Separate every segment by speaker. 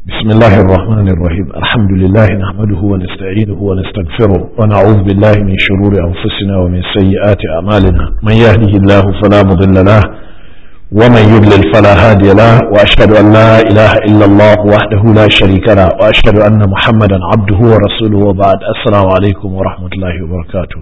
Speaker 1: بسم الله الرحمن الرحيم الحمد لله نحمده ونستعينه ونستغفره ونعوذ بالله من شرور أنفسنا ومن سيئات أعمالنا من يهده الله فلا مضل له ومن يضلل فلا هادي له وأشهد أن لا إله إلا الله وحده لا شريك له وأشهد أن محمدا عبده ورسوله وبعد السلام عليكم ورحمة الله وبركاته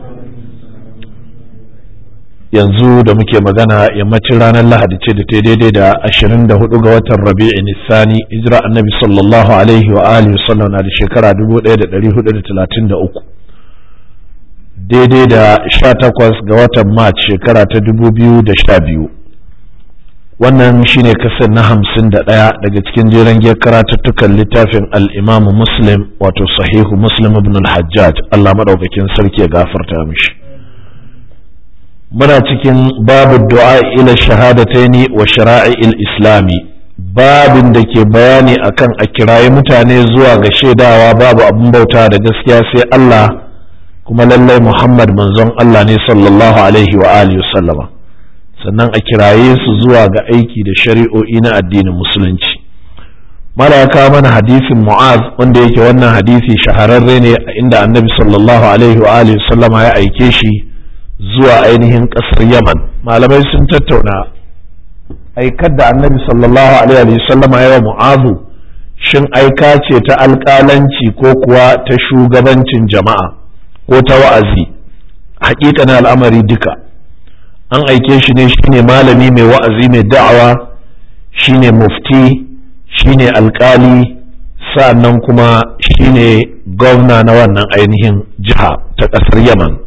Speaker 1: yanzu da muke magana yammacin ranar lahadi ce da ta daidai da 24 ga watan rabi'in nisani hijira annabi sallallahu alaihi wa alihi wasallam na da shekara 1433 daidai da 18 ga watan march shekara ta 2012 wannan shine kasar na 51 daga cikin jeren giyar karatuttukan littafin al'imamu muslim wato sahihu muslim ibn al-hajjaj allah maɗaukakin sarki ya gafarta mishi muna cikin babu du'a ila shahadataini wa shara'il islami babin da ke bayani akan a kirayi mutane zuwa ga shaidawa babu abin bauta da gaskiya sai Allah kuma lallai Muhammad manzon Allah ne sallallahu alaihi wa alihi sallama sannan a kiraye su zuwa ga aiki da shari'o'i na addinin musulunci mala ya kawo mana hadisin mu'az wanda yake wannan hadisi shahararre ne inda annabi sallallahu alaihi wa alihi sallama ya aike shi zuwa ainihin ƙasar yaman malamai sun tattauna aikar da annabi sallallahu alaihi sallama yawa mu'azu shin aika ce ta alƙalanci ko kuwa ta shugabancin jama'a ko ta wa'azi na al'amari duka an aike shi ne shine malami mai wa'azi mai da'awa shine mufti shine alƙali sa'annan kuma shine gwamna na wannan ainihin jiha ta ƙasar yaman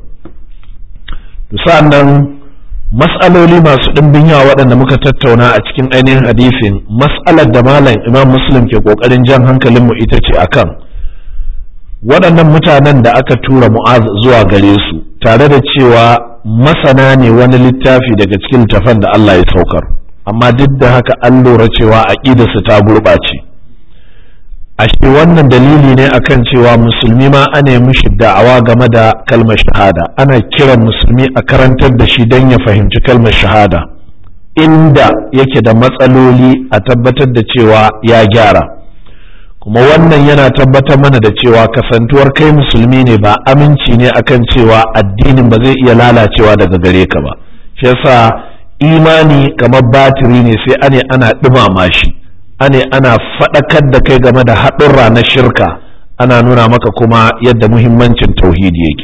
Speaker 1: sa'annan mas'aloli masu ɗimbin yawa waɗanda muka tattauna a cikin ainihin hadisin mas'alar da malam imam muslim ke ƙoƙarin jan hankalinmu ita ce akan waɗannan mutanen da aka tura mu'az zuwa gare su tare da cewa masana ne wani littafi daga cikin littafan da Allah ya saukar amma duk da haka an lura cewa aƙidarsu ta gurɓace ashe wannan dalili ne akan cewa musulmi ma ana mishi da'awa game da kalmar shahada ana kiran musulmi a karantar da shi don ya fahimci kalmar shahada inda yake da matsaloli a tabbatar da cewa ya gyara kuma wannan yana tabbatar mana da cewa kasantuwar kai musulmi ne ba aminci ne akan cewa addinin ba zai iya lalacewa daga gare ka ba shi yasa imani kamar batiri ne sai ane ana ɗumama shi ane ana faɗakar da kai game da haɗurra na shirka ana nuna maka kuma yadda muhimmancin tauhidi yake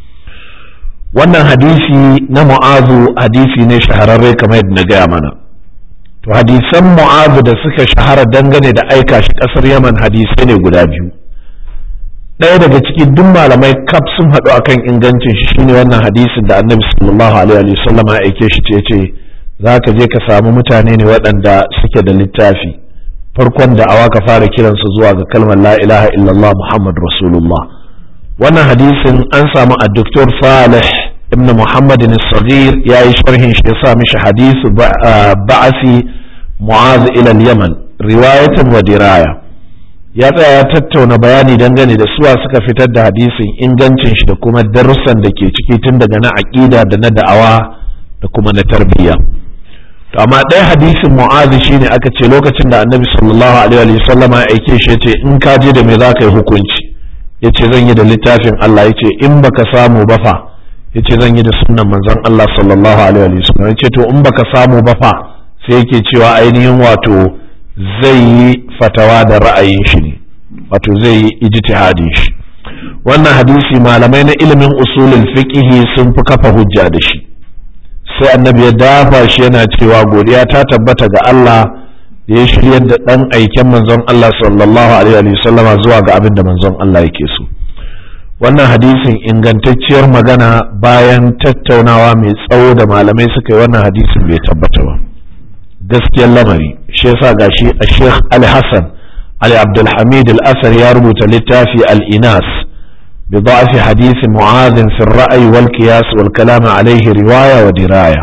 Speaker 1: wannan hadisi na mu'azu hadisi ne shahararre kamar yadda na gaya mana to hadisan mu'azu da suka shahara dangane da aika shi ƙasar yaman hadisai ne guda biyu ɗaya daga ciki duk malamai kaf sun haɗu akan ingancin shi shine wannan hadisin da annabi sallallahu alaihi wasallam ya aike shi ce ce za ka je ka samu mutane ne waɗanda suke da littafi farkon da awa ka fara kiransu zuwa ga kalmar la ilaha illallah muhammad rasulullah wannan hadisin an samu a doktor salih ibn muhammad sagir ya yi sharhin shi ya sa mishi hadisu ba'asi mu'az ila yaman riwayatan wa diraya ya tsaya ya tattauna bayani dangane da suwa suka fitar da hadisin ingancin shi da kuma darussan da ke ciki tun daga na aƙida da na da'awa da kuma na tarbiyya to amma ɗaya hadisin mu'azi shine aka ce lokacin da annabi sallallahu alaihi wa sallama ya aike shi yace in ka je da me za ka yi hukunci yace zan yi da littafin Allah yace in baka samu ba fa yace zan yi da sunnan manzon Allah sallallahu alaihi wa sallam yace to in baka samu ba fa sai yake cewa ainihin wato zai yi fatawa da ra'ayin shi ne wato zai yi ijtihadin shi wannan hadisi malamai na ilimin usulul fiqh sun fi kafa hujja da shi sai annabi ya dafa shi yana cewa godiya ta tabbata ga Allah da ya shiryar da ɗan aiken manzon Allah sallallahu alaihi wasallama zuwa ga abin da manzon Allah yake so wannan hadisin ingantacciyar magana bayan tattaunawa mai tsawo da malamai suka yi wannan hadisin bai tabbata ba gaskiyar lamari shi yasa gashi a Sheikh Ali Hassan Ali Abdulhamid Al-Asar ya rubuta littafi Al-Inas بضعف حديث معاذ في الرأي والقياس والكلام عليه رواية ودراية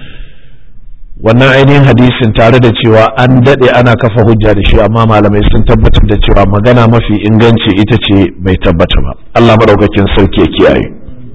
Speaker 1: wannan ainihin hadisin tare da cewa an daɗe ana kafa hujja da shi amma malamai sun tabbatar da cewa magana mafi inganci ita ce bai tabbata ba Allah maɗaukakin sarki ya kiyaye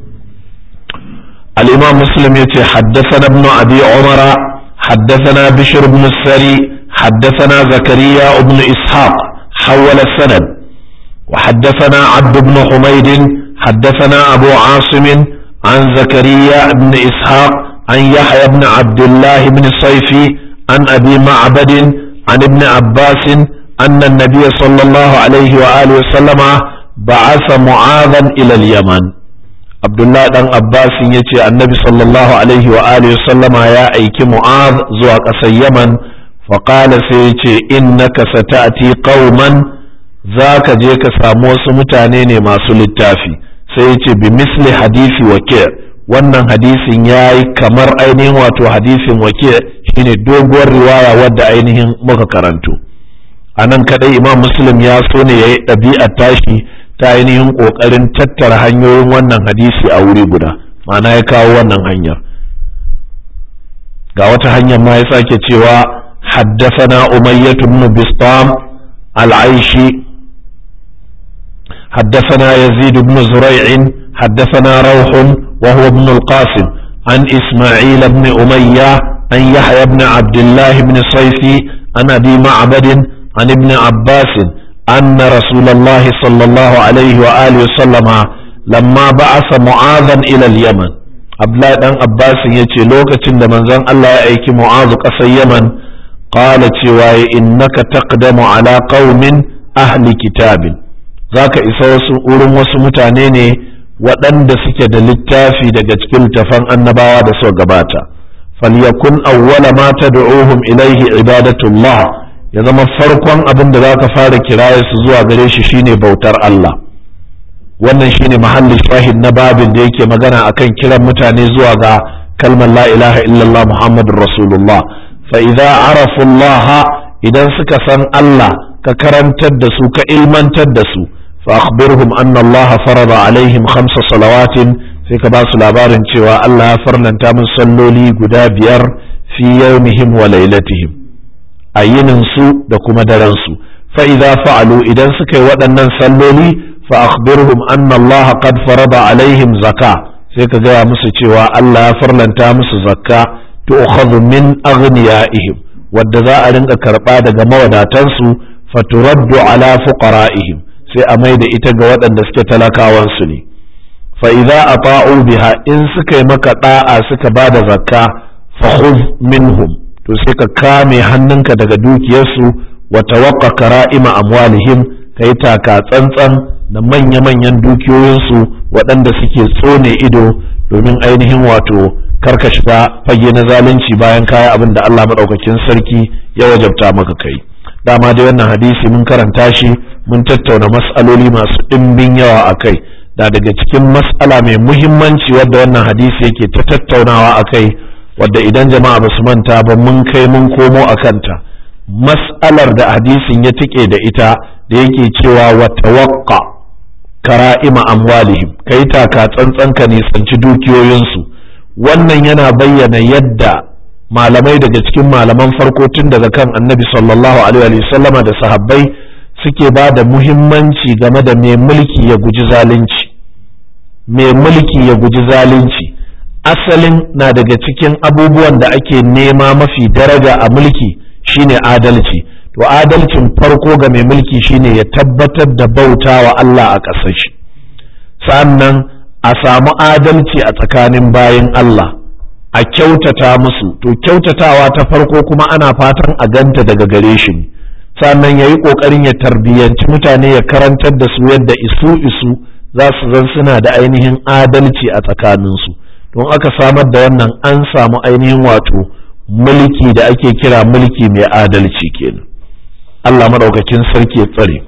Speaker 1: al-imam muslim ya ce haddasa ibn abi umara haddasa bishr ibn sari حدثنا زكريا بن إسحاق حول السند وحدثنا عبد بن حميد حدثنا أبو عاصم عن زكريا بن إسحاق عن يحيى بن عبد الله بن الصيفي عن أبي معبد عن ابن عباس أن النبي صلى الله عليه وآله وسلم بعث معاذا إلى اليمن عبد الله بن عباس يتي النبي صلى الله عليه وآله وسلم يا أيك معاذ زوك اليمن فقال سيتي إنك ستأتي قوما ذاك جيك ساموس متانين ما سلتافي سيتي بمثل حديث وكيع wannan hadisin ya yi kamar ainihin wato hadisin wake shine doguwar riwaya wadda ainihin muka karanto a nan kadai imam muslim ya so ne ya yi ɗabi'ar tashi ta ainihin ƙoƙarin tattara hanyoyin wannan hadisi a wuri guda ma'ana ya kawo wannan hanyar ga wata hanyar ma ya sake cewa haddasana umayyatu ibn bistam al-aishi حدثنا يزيد بن زريع حدثنا روح وهو ابن القاسم عن إسماعيل بن أمية عن يحيى بن عبد الله بن صيفي عن أبي معبد عن ابن عباس أن رسول الله صلى الله عليه وآله وسلم لما بعث معاذا إلى اليمن Abdullahi dan Abbas ya ce lokacin da manzon Allah ya aiki Mu'azu ƙasar Yaman qala cewa innaka taqdamu ala qaumin ahli kitabin zaka isa wasu wurin wasu mutane ne waɗanda suke da littafi daga cikin littafan annabawa da suka gabata falyakun awwala ma tad'uhum ilaihi ibadatullah ya zama farkon abin da zaka fara kiraye su zuwa gare shi shine bautar Allah wannan shine mahallin shahid na babin da yake magana akan kiran mutane zuwa ga kalmar la ilaha illallah muhammadur rasulullah fa idza arafu Allah idan suka san Allah ka karantar da su ka ilmantar da su فأخبرهم أن الله فرض عليهم خمس صلوات sai ka ba su labarin cewa Allah ya farnanta min salloli guda biyar fi yawmihim wa lailatihim a yinin su da kuma daren su fa idza fa'alu idan suka yi waɗannan salloli fa akhbirhum anna Allah qad farada alaihim zakka sai ka gaya musu cewa Allah ya farlanta musu zakka tu'khadhu min aghniyaihim wadda za a rinka karba daga mawadatansu faturaddu ala fuqara'ihim sai a mai da ita ga waɗanda suke talakawansu ne fa'iza a ta'u biha in suka yi maka ɗa'a suka ba da zakka fahuz minhum to sai ka kame hannunka daga dukiyarsu wa tawaqqa kara'ima amwalihim ka yi taka tsantsan da manya-manyan dukiyoyinsu waɗanda suke tsone ido domin ainihin wato karka shiga fage na zalunci bayan kaya abin da Allah maɗaukakin sarki ya wajabta maka kai dama dai wannan hadisi mun karanta shi mun tattauna mas'aloli masu ɗimbin yawa a kai da daga cikin mas'ala mai muhimmanci wadda wannan hadisi yake ta tattaunawa a kai wadda idan jama'a ba su manta ba mun kai mun komo a kanta mas'alar da hadisin ya tike da ita da yake cewa wa tawaqqa kara'ima amwalihim kai taka tsantsan ka nisanci dukiyoyinsu wannan yana bayyana yadda malamai daga cikin malaman farko tun daga kan annabi sallallahu alaihi sallama da sahabbai suke ba da muhimmanci game da mai mulki ya guji zalunci mai mulki ya guji zalunci asalin na daga cikin abubuwan da ake nema mafi daraja a mulki shine adalci to adalcin farko ga mai mulki shine ya tabbatar da bauta wa Allah a ƙasar shi sannan a samu adalci a tsakanin bayan Allah a kyautata musu to kyautatawa ta farko kuma ana fatan a ganta daga gare shi ne sannan ya yi ƙoƙarin ya tarbiyyanci mutane ya karantar da su yadda isu isu za su zan suna da ainihin adalci a tsakaninsu don aka samar da wannan an samu ainihin wato mulki da ake kira mulki mai adalci kenan Allah maɗaukakin sarki ya tsare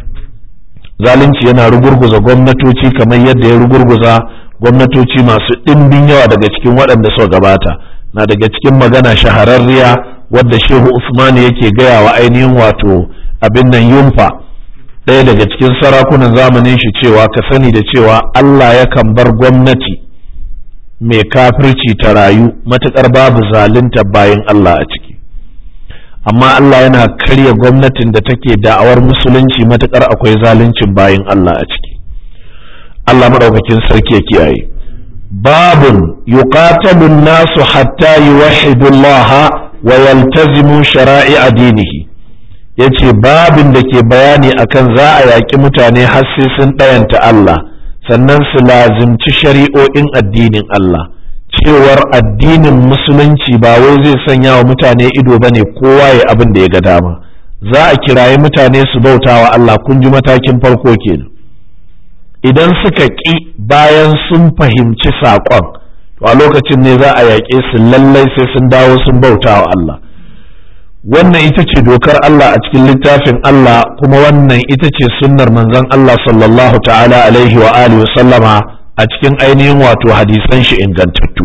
Speaker 1: zalunci yana rugurguza gwamnatoci kamar yadda ya rugurguza gwamnatoci masu ɗimbin yawa daga cikin waɗanda suka gabata na daga cikin magana shahararriya wadda shehu usman yake gaya wa ainihin wato abin nan yumfa ɗaya daga cikin sarakunan zamanin shi cewa ka sani da cewa allah yakan bar gwamnati mai kafirci ta rayu matuƙar babu zalunta bayan allah a ciki amma allah yana karya gwamnatin da take da'awar musulunci matuƙar akwai zaluncin bayan allah a ciki Allah maɗaukakin sarki ya kiyaye babun yuqatalu nasu hatta yuwahhidu Allah wa yaltazimu shara'i'a dinihi ya ce babin da ke bayani akan za a yaƙi mutane har sai sun ɗayanta Allah sannan su lazimci shari'o'in addinin Allah cewar addinin musulunci ba wai zai sanya wa mutane ido ba ne kowa ya abin da ya ga dama za a kirayi mutane su bauta wa Allah kun ji matakin farko kenan idan suka ƙi bayan sun fahimci saƙon to a lokacin ne za a yaƙe su lallai sai sun dawo sun bauta wa Allah wannan ita ce dokar Allah a cikin littafin Allah kuma wannan ita ce sunnar manzon Allah sallallahu ta'ala alaihi wa alihi sallama a cikin ainihin wato hadisan shi ingantattu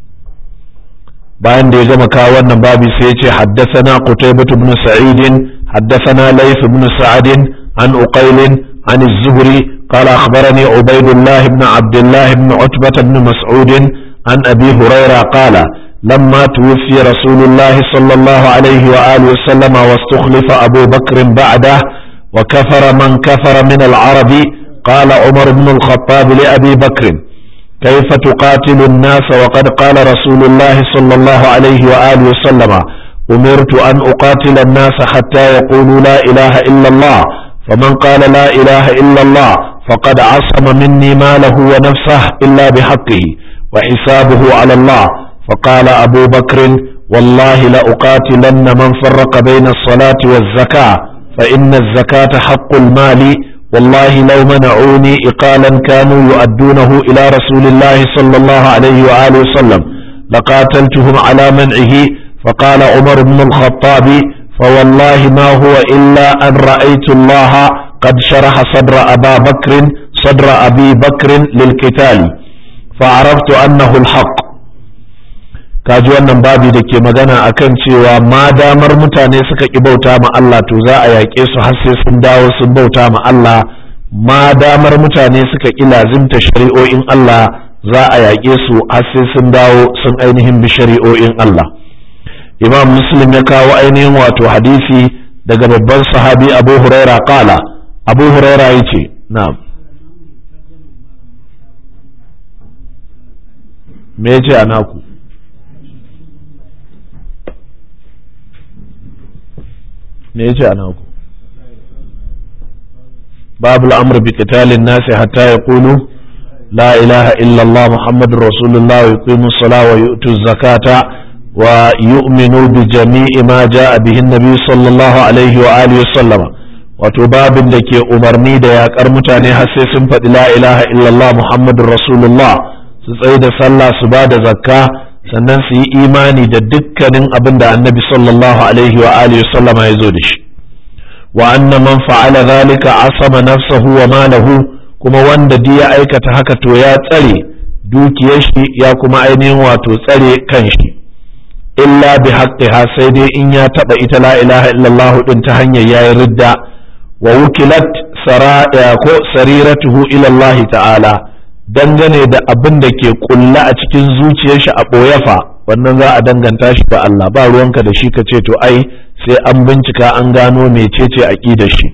Speaker 1: bayan da ya gama kawo wannan babi sai ya ce haddathana qutaybah ibn sa'id haddathana layth ibn sa'ad an uqayl an az-zuhri قال أخبرني عبيد الله بن عبد الله بن عتبة بن مسعود عن أبي هريرة قال لما توفي رسول الله صلى الله عليه وآله وسلم واستخلف أبو بكر بعده وكفر من كفر من العرب قال عمر بن الخطاب لأبي بكر كيف تقاتل الناس وقد قال رسول الله صلى الله عليه وآله وسلم أمرت أن أقاتل الناس حتى يقولوا لا إله إلا الله فمن قال لا إله إلا الله فقد عصم مني ماله ونفسه إلا بحقه وحسابه على الله فقال أبو بكر والله لأقاتلن من فرق بين الصلاة والزكاة فإن الزكاة حق المال والله لو منعوني إقالا كانوا يؤدونه إلى رسول الله صلى الله عليه وآله وسلم لقاتلتهم على منعه فقال عمر بن الخطاب فوالله ما هو إلا أن رأيت الله قد شرح صدر أبا بكر صدر أبي بكر للقتال فعرفت أنه الحق kaji wannan babi da ke magana akan cewa ma damar mutane suka ƙi bauta ma Allah to za a yaƙe su har sai sun dawo sun bauta ma Allah ma damar mutane suka ƙi lazimta shari'o'in Allah za a yaƙe su har sai sun dawo sun ainihin bi shari'o'in Allah imam muslim ya kawo ainihin wato hadisi daga babban sahabi abu huraira kala abu huraira ya ce na'am me ya ce a naku me ya ce a naku babu al'amur bi qitalin nasi hatta yaqulu la ilaha illallah muhammadur rasulullah wa yuqimu as-salata wa yu'tu az-zakata ويؤمنوا بجميع ما جاء به النبي صلى الله عليه وآله وسلم wato babin da ke umarni da yakar mutane har sai sun faɗi la ilaha illallah muhammadun rasulullah su tsaye da sallah su ba da zakka sannan su yi imani da dukkanin abin da annabi sallallahu alaihi wa alihi sallama ya zo da shi wa anna man fa'ala zalika asama nafsahu wa malahu kuma wanda duk ya aikata haka to ya tsare dukiyar shi ya kuma ainihin wato tsare kanshi illa bi haqqiha sai dai in ya taba ita la ilaha illallah din ta hanyar yayi ridda wa wukilat saraya ko sariratuhu ila Allah ta'ala dangane da abin da ke kulla a cikin zuciyar shi a boyafa wannan za a danganta shi ga Allah ba ruwanka da shi ka ce to ai sai an bincika an gano mecece aqidar shi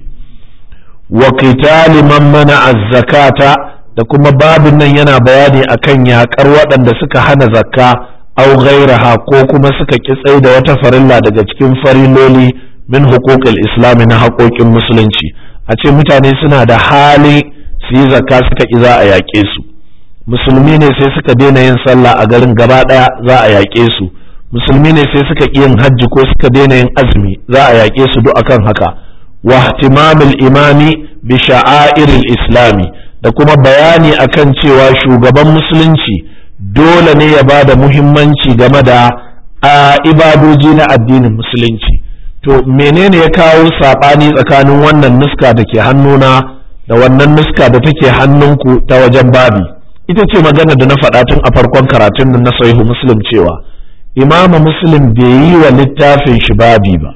Speaker 1: wa qitali man mana az-zakata da kuma babin nan yana bayani akan yakar waɗanda suka hana zakka au ghairaha ko kuma suka kitsai da wata farilla daga cikin fariloli min huquqil islami na haƙoƙin musulunci a ce mutane suna da hali su yi zakka suka ki za a yaƙe su musulmi ne sai suka daina yin sallah a garin gaba ɗaya za a yaƙe su musulmi ne sai suka ƙi yin hajji ko suka daina yin azumi za a yaƙe su duk akan haka wa ihtimamul imami bi sha'airil islami da kuma bayani akan cewa shugaban musulunci dole ne ya ba da muhimmanci game da a ibadoji na addinin musulunci to menene ya kawo saɓani tsakanin wannan nuska da ke hannuna da wannan nuska da take hannunku ta wajen babi ita ce magana da na faɗa tun a farkon karatun da na sahihu muslim cewa imamu muslim bai yi wa littafin shi babi ba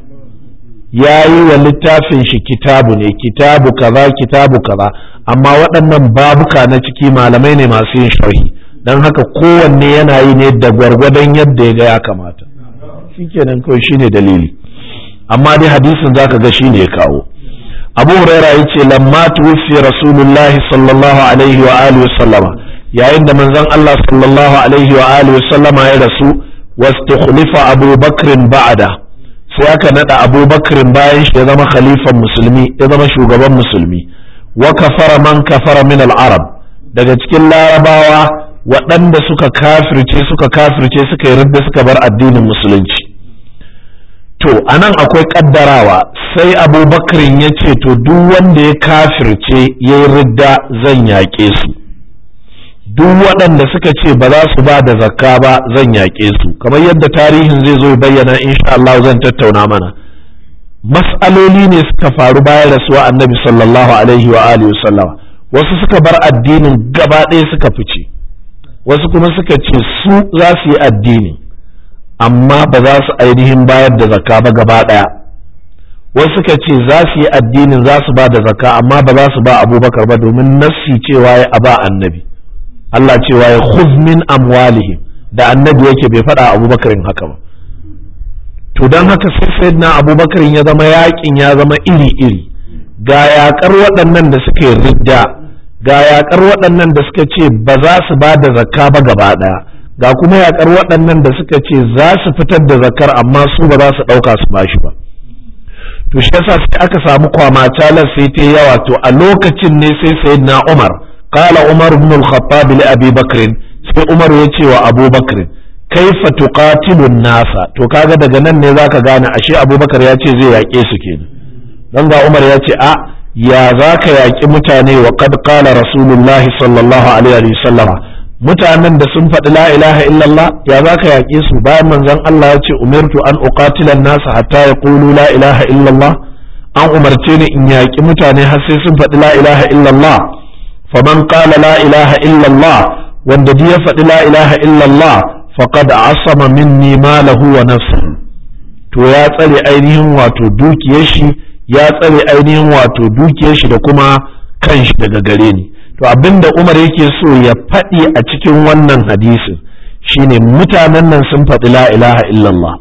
Speaker 1: ya yi wa littafin shi kitabu ne kitabu kaza kitabu kaza amma waɗannan babuka na ciki malamai ne masu yin sharhi don haka kowanne yana yi ne da gwargwadon yadda ya ga ya kamata shikenan kawai shine dalili amma dai hadisin zaka ga shine ya kawo abu huraira ya ce lamma tuwfi rasulullahi sallallahu alaihi wa alihi sallama yayin da manzon Allah sallallahu alaihi wa alihi sallama ya rasu wastukhlifa abu bakrin ba'da sai aka nada abubakarin bayan shi ya zama khalifan musulmi ya zama shugaban musulmi wa kafara man kafara min al-arab daga cikin larabawa waɗanda suka kafirce suka kafirce suka yi ridda suka bar addinin musulunci to anan akwai kaddarawa sai abubakarin ya ce to duk wanda ya kafirce ya yi ridda zan yaƙe su duk waɗanda suka ce ba za su ba da zakka ba zan yaƙe su kamar yadda tarihin zai zo bayyana insha Allah zan tattauna mana mas'aloli ne suka faru bayan rasuwa annabi sallallahu alaihi wa alihi sallama wasu suka bar addinin gaba ɗaya suka fice wasu kuma suka ce su za su yi addini amma ba za su ainihin bayar da zakka ba gaba ɗaya wasu suka ce za su yi addinin za su ba da zakka amma ba za su ba abubakar ba domin nassi cewa ya aba annabi Allah cewa ya khuz min amwalihim da annabi yake bai faɗa abubakarin haka ba to don haka sai sayyidina abubakarin ya zama yakin ya zama iri-iri ga yakar waɗannan da suka yi ridda ga yakar waɗannan da suka ce ba za su ba da zakka ba gaba ɗaya ga kuma yakar waɗannan da suka ce za su fitar da zakkar amma su ba za su ɗauka su bashi ba to shi yasa sai aka samu kwamacalar sai ta yawa to a lokacin ne sai sayyidina umar قال عمر بن الخطاب لأبي بكر sai Umar ya ce wa Abu Bakr kaifa tuqatilun nasa to kaga daga nan ne zaka gane ashe Abu Bakar ya ce zai yaƙe su kenan dan ga Umar ya ce a ya zaka yaƙi mutane wa qad qala rasulullahi sallallahu alaihi wa sallam mutanen da sun faɗi la ilaha illallah ya zaka yaƙe su bayan manzon Allah ya ce umirtu an uqatila nasa hatta yaqulu la ilaha illallah an umarce ni in yaƙi mutane har sai sun faɗi la ilaha illallah faman qala la ilaha illallah wanda duk ya faɗi la ilaha illallah faqad asama minni malahu wa nafsihi to ya tsare ainihin wato dukiyar shi ya tsare ainihin wato dukiyar shi da kuma kanshi daga gare ni to abinda Umar yake so ya faɗi a cikin wannan hadisin shine mutanen nan sun faɗi la ilaha illallah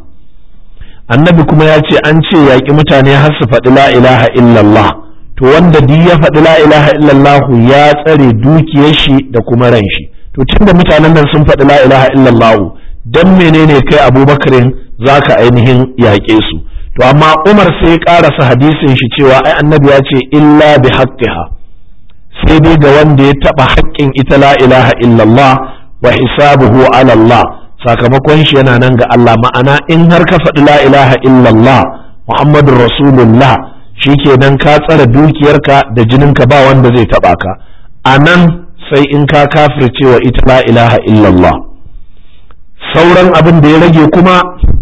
Speaker 1: annabi kuma ya ce an ce yaƙi mutane har su faɗi la ilaha illallah to wanda duk ya faɗi la ilaha illallah ya tsare dukiyar shi da kuma ran shi to tunda mutanen nan sun faɗi la ilaha illallah dan menene kai abubakarin zaka ainihin yaƙe su to amma umar sai ya ƙarasa hadisin shi cewa ai annabi ya ce illa bi haqqiha sai dai ga wanda ya taɓa haƙƙin ita la ilaha illallah wa hisabuhu ala Allah sakamakon shi yana nan ga Allah ma'ana in har ka faɗi la ilaha illallah muhammadur rasulullah shikenan ka tsare dukiyarka da jininka ba wanda zai taɓa ka a nan sai in ka kafircewa ita la ilaha illallah sauran abin da ya rage kuma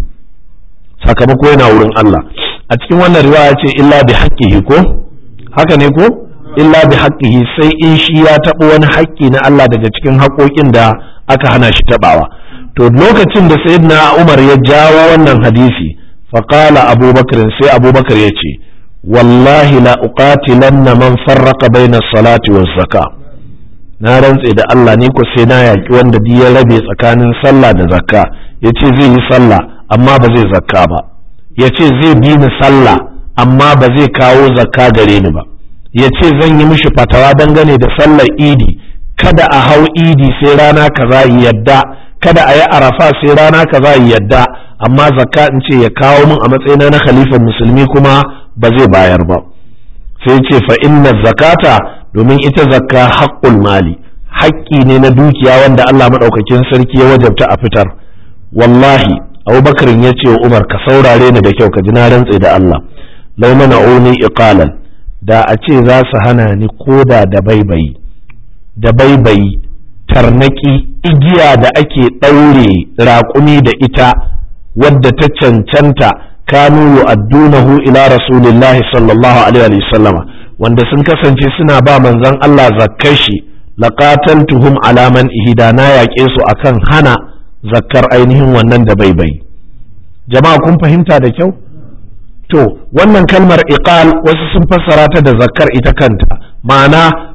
Speaker 1: sakamako yana wurin Allah a cikin wannan riwaya ce illa bi haqqihi ko haka ne ko illa bi haqqihi sai in shi ya taɓa wani haƙƙi na Allah daga cikin haƙoƙin da aka hana shi taɓawa to lokacin da sayyidina Umar ya jawo wannan hadisi faqala abubakar sai abubakar ya ce wallahi la uqatilanna man farraqa bayna salati waz zakah na rantse da Allah ni ko sai na yaƙi wanda duk ya rabe tsakanin sallah da zakka ya ce zai yi sallah amma ba zai zakka ba ya ce zai bi ni sallah amma ba zai kawo zakka gare ni ba ya ce zan yi mishi fatawa dangane da sallar idi kada a hau idi sai rana kaza yadda kada a yi arafa sai rana kaza yadda amma zakka in ce ya kawo min a matsayina na khalifan musulmi kuma ba zai bayar ba sai ce fa inna zakata domin ita zakka haƙƙul mali haƙƙi ne na dukiya wanda Allah maɗaukakin sarki ya wajabta a fitar wallahi abubakar ya ce wa umar ka saurare ni da kyau ka ji na rantse da Allah lau mana uni iqalan da a ce za su hana ni koda da baibayi da baibayi tarnaki igiya da ake ɗaure raƙumi da ita wadda ta cancanta kanu yu'addunahu ila rasulillahi sallallahu alaihi wa sallama wanda sun kasance suna ba manzon Allah zakkar shi laqataltuhum ala man ihda na yaƙe su akan hana zakkar ainihin wannan da baibai jama'a kun fahimta da kyau to wannan kalmar iqal wasu sun fassara ta da zakkar ita kanta ma'ana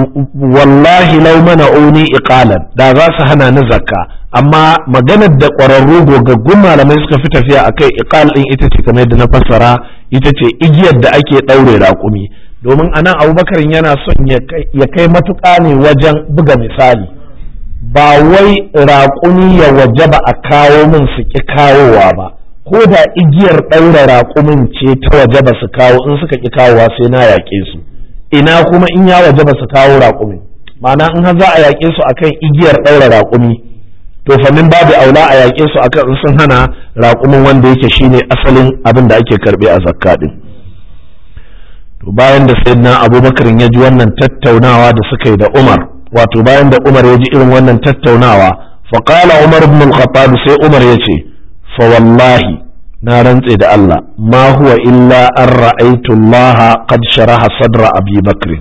Speaker 1: wallahi law mana'uni iqalan da za su hana ni zakka amma maganar da ƙwararru gogaggun malamai suka fi tafiya akai iqal din ita ce kamar yadda na fassara ita ce igiyar da ake ɗaure raƙumi domin anan abubakar yana son ya kai matuƙa ne wajen buga misali ba wai raƙumi ya wajaba a kawo min su ƙi kawowa ba ko da igiyar ɗaura raƙumin ce ta waje ba su kawo in suka ƙi kawowa sai na yaƙe su ina kuma in ya waje ba su kawo raƙumin ma'ana in za a yaƙe su akan igiyar ɗaura raƙumi to fannin babu aula a yaƙe su akan in sun hana raƙumin wanda yake shine asalin abin da ake karɓe a zakka din to bayan da sayyidina abubakar ya ji wannan tattaunawa da suka yi da umar wato bayan da umar ya ji irin wannan tattaunawa faqala umar ibn al-khattab sai umar ya ce fa wallahi na rantse da Allah ma huwa illa an ra'aytu Allah qad sharaha sadra Abi Bakr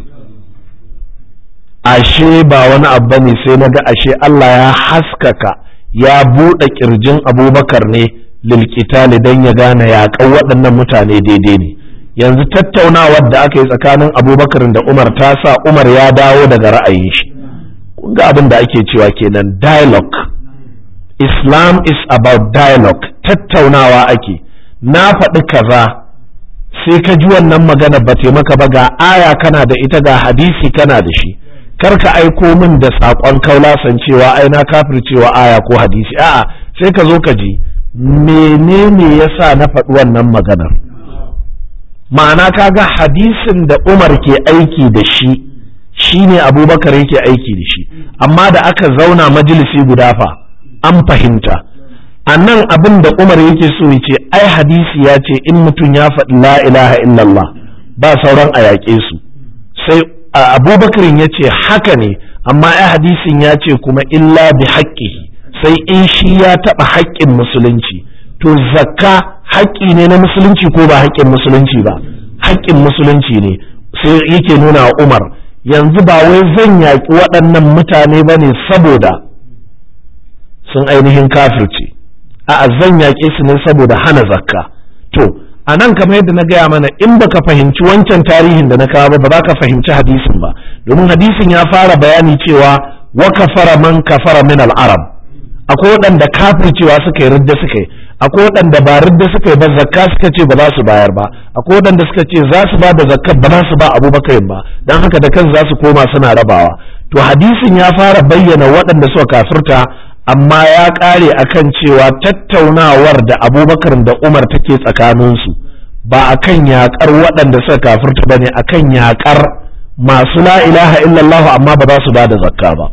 Speaker 1: ashe ba wani abu ne sai naga ashe Allah ya haskaka ya buɗe kirjin Abubakar ne lilqitali dan ya gane yaƙan waɗannan mutane daidai ne yanzu tattaunawar da aka yi tsakanin Abubakar da Umar ta sa Umar ya dawo daga ra'ayin shi kun ga abin da ake cewa kenan dialogue Islam is about dialogue tattaunawa ake na faɗi kaza sai ka ji wannan magana ba maka ba ga aya kana da ita ga hadisi kana da shi kar ka aiko min da saƙon kaulasan cewa ai na cewa aya ko hadisi a'a sai ka zo ka ji menene yasa na faɗi wannan maganar ma'ana kaga hadisin da Umar ke aiki da shi shine Abubakar yake aiki da shi amma da aka zauna majalisi guda fa an fahimta a nan abin da umar yake so ya ce ai hadisi ya ce in mutum ya faɗi la ilaha illallah ba sauran a yaƙe su sai abubakarin ya ce haka ne amma ai hadisin ya ce kuma illa bi haƙƙihi sai in shi ya taɓa haƙƙin musulunci to zakka haƙƙi ne na musulunci ko ba haƙƙin musulunci ba haƙƙin musulunci ne sai yake nuna wa umar yanzu ba wai zan yaƙi waɗannan mutane ba ne saboda sun ainihin kafirce a zan yaƙe su ne saboda hana zakka to a nan kamar yadda na gaya mana in baka fahimci wancan tarihin da na kawo ba ba za ka fahimci hadisin ba domin hadisin ya fara bayani cewa wa kafara man kafara min al-arab akwai waɗanda kafircewa suka yi ridda suka yi akwai waɗanda ba ridda suka yi ba zakka suka ce ba za su bayar ba akwai waɗanda suka ce za su ba da zakka ba za su ba abubakar ba don haka da kan za su koma suna rabawa to hadisin ya fara bayyana waɗanda suka kafirta amma ya ƙare akan cewa tattaunawar da abubakar da umar take tsakaninsu ba akan yaƙar waɗanda suka kafirta ba ne akan yaƙar masu la ilaha illallah amma ba za su ba da zakka ba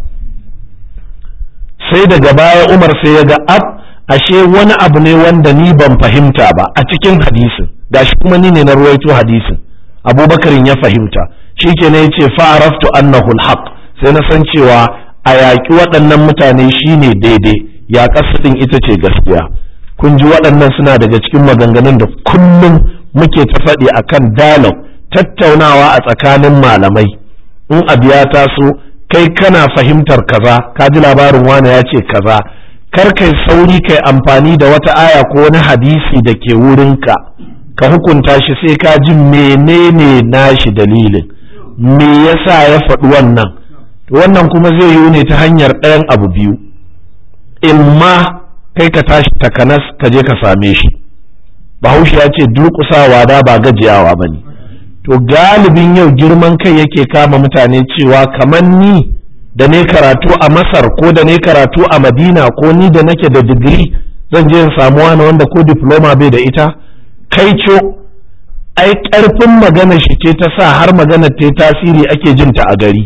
Speaker 1: sai daga baya umar sai ya ga ab ashe wani abu ne wanda ni ban fahimta ba a cikin hadisin gashi kuma ni ne na ruwaito hadisin abubakarin ya fahimta shi ke ne ya ce fa'araftu annahu alhaq sai na san cewa a yaƙi waɗannan mutane shine daidai ya ɗin ita ce gaskiya kun ji waɗannan suna daga cikin maganganun da kullum muke ta faɗi akan dialogue tattaunawa a tsakanin malamai in abu ya taso kai kana fahimtar kaza ka ji labarin wane ya ce kaza kar kai sauri kai amfani da wata aya ko wani hadisi da ke wurinka ka hukunta shi sai ka ji menene nashi dalilin me yasa ya faɗi wannan wannan kuma zai yiwu ne ta hanyar ɗayan abu biyu in ma kai ka tashi takanas ka je ka same shi bahaushe ya ce durƙusawa da ba gajiyawa ba ne to galibin yau girman kai yake kama mutane cewa kamar ni da ne karatu a masar ko da ne karatu a madina ko ni da nake da digiri zan je in samu wani wanda ko diploma bai da ita kai co ai ƙarfin magana shi ce ta sa har magana ta tasiri ake jinta a gari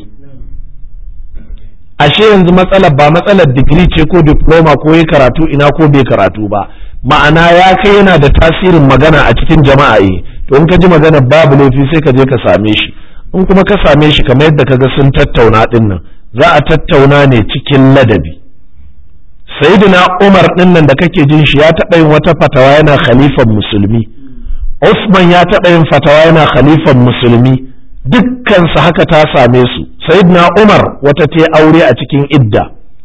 Speaker 1: ashe yanzu matsalar ba matsalar digiri ce ko diploma ko ya karatu ina ko bai karatu ba ma'ana ya kai yana da tasirin magana a cikin jama'a eh to in ka ji magana babu laifi sai ka je ka same shi in kuma ka same shi kamar yadda kaga sun tattauna din nan za a tattauna ne cikin ladabi sayyidina Umar din nan da kake jin shi ya taɓa yin wata fatawa yana khalifan musulmi Usman ya taɓa yin fatawa yana khalifan musulmi dukkan su haka ta same su sayyidina Umar wata ta aure a cikin idda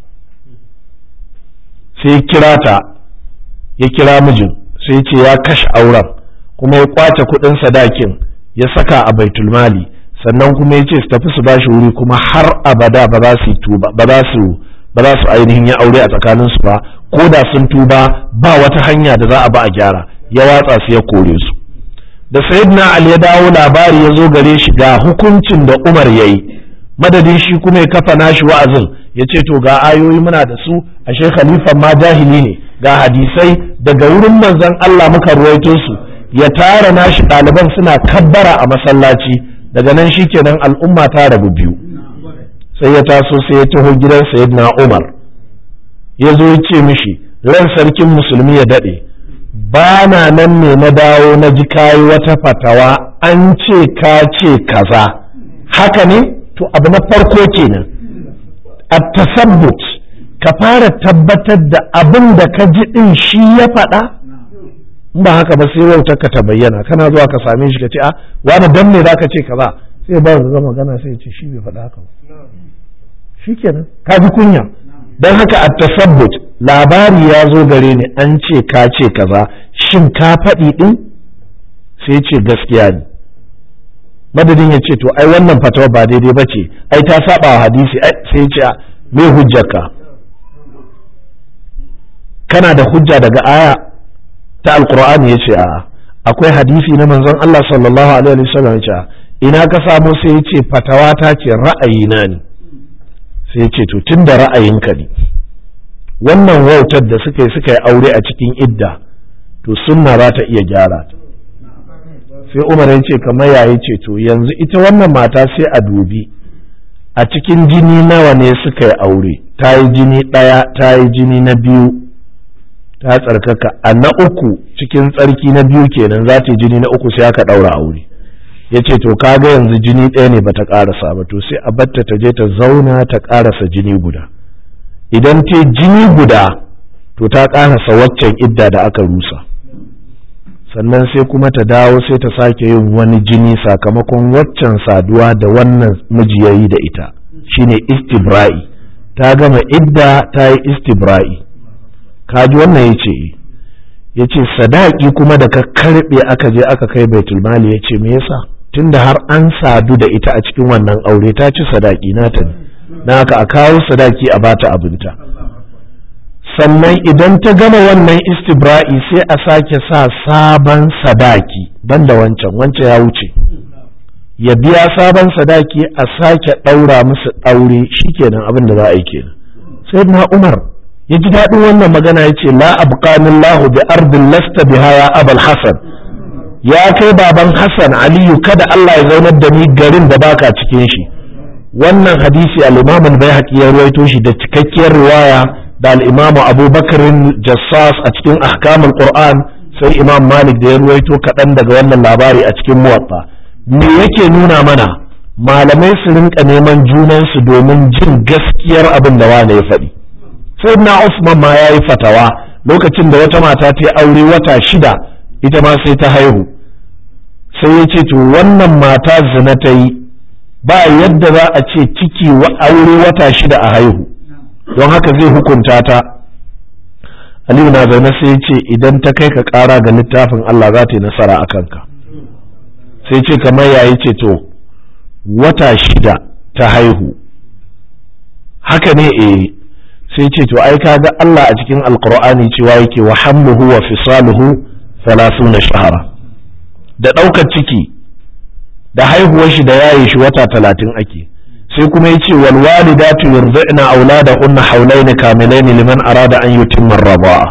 Speaker 1: sai kira ta ya kira mijin sai ce ya kashe auren kuma ya kwace kuɗin sadakin ya saka a baitul mali sannan kuma ya ce su tafi su bashi wuri kuma har abada ba za su tuba ba za su ba za su ainihin ya aure a tsakanin su ba ko da sun tuba ba wata hanya da za a ba a gyara ya watsa su ya kore su da sayyidina ali ya dawo labari ya zo gare shi ga hukuncin da umar ya yi madadin shi kuma ya kafa nashi wa'azin ya ce to ga ayoyi muna da su ashe khalifan ma jahili ne ga hadisai daga wurin manzon Allah muka ruwaito su ya tara nashi ɗaliban suna kabbara a masallaci daga nan shikenan al'umma ta rabu biyu sai ya taso sai ya taho gidan sayyidina Umar ya zo ya ce mishi ran sarkin musulmi ya daɗe ba na nan ne na dawo na ji kayi wata fatawa an ce ka ce kaza haka ne to abu na farko kenan a tasabbut ka fara tabbatar da abin da ka ji din shi ya faɗa ba haka ba sai wautar ka ta bayyana kana zuwa ka same shi ka ce a wani dan me zaka ce kaza sai ba ga magana sai ya ce shi bai faɗa haka ba shikenan ka ji kunya don haka a tasabbut labari ya zo gare ni an ce ka ce kaza shin ka faɗi ɗin sai ce gaskiya ne madadin ya ce to ai wannan fatawa ba daidai ba ce ai ta saba wa hadisi sai ce me hujjarka kana da hujja daga aya ta alkur'ani ya ce a akwai hadisi na manzon Allah sallallahu alaihi wasallam ya ce ina ka samu sai ya ce fatawa ta ce ra'ayina ne sai ya ce to tun da ra'ayinka ne wannan wautar da suka yi suka yi aure a cikin idda to sunna za ta iya gyara ta sai umar ya ce kamar yayi ce to yanzu ita wannan mata sai a dubi a cikin jini nawa ne suka yi aure ta yi jini ɗaya ta yi jini na biyu ta tsarkaka a na uku cikin tsarki na biyu kenan za ta yi jini na uku sai aka ɗaura aure ya ce to kaga yanzu jini ɗaya ne bata ƙarasa ba to sai a batta ta je ta zauna ta ƙarasa jini guda idan ta jini guda to ta ƙarasa waccan idda da aka rusa sannan sai kuma ta dawo sai ta sake yin wani jini sakamakon waccan saduwa da wannan miji ya yi da ita shine istibra'i ta gama idda ta yi istibra'i kaji wannan ya ce ya ce sadaki kuma da ka karɓe aka je aka kai baitulmali ya ce me yasa tunda har an sadu da ita a cikin wannan aure ta ci sadaki nata ne don haka a kawo sadaki a bata abinta sannan idan ta gama wannan istibra'i sai a sake sa sabon sadaki banda wancan wancan ya wuce ya biya sabon sadaki a sake ɗaura musu ɗaure shikenan abin da za a yi kenan sai na umar ya ji daɗin wannan magana ya ce la abqanillahu bi ardin lasta biha ya abal hasan ya kai baban Hassan Aliyu kada Allah ya zaunar da ni garin da baka cikin shi wannan hadisi al-Imam al-Baihaqi ya ruwaito shi da cikakkiyar riwaya da al-Imam Abu Bakr Jassas a cikin ahkamul Qur'an sai Imam Malik da ya ruwaito kaɗan daga wannan labari a cikin Muwatta me yake nuna mana malamai su rinka neman junansu domin jin gaskiyar abin da wane ya faɗi sai na Usman ma ya yi fatawa lokacin da wata mata ta yi aure wata shida ita ma sai ta haihu sai ya ce to wannan mata zina ta yi ba yadda za a ce ciki wa aure wata shida a haihu don haka zai hukunta ta Aliyu na zaune sai ya ce idan ta kai ka ƙara ga littafin Allah za ta yi nasara a kanka sai ce kamar yayi ce to wata shida ta haihu haka ne eh sai ce to ai kaga Allah a cikin alkur'ani cewa yake wa hamluhu wa fisaluhu na shahara da ɗaukar ciki da haihuwar shi da yaye shi wata talatin ake sai kuma yace wal walidatu yurdi'na auladahunna hawlayn kamilayn liman arada an yutimma ar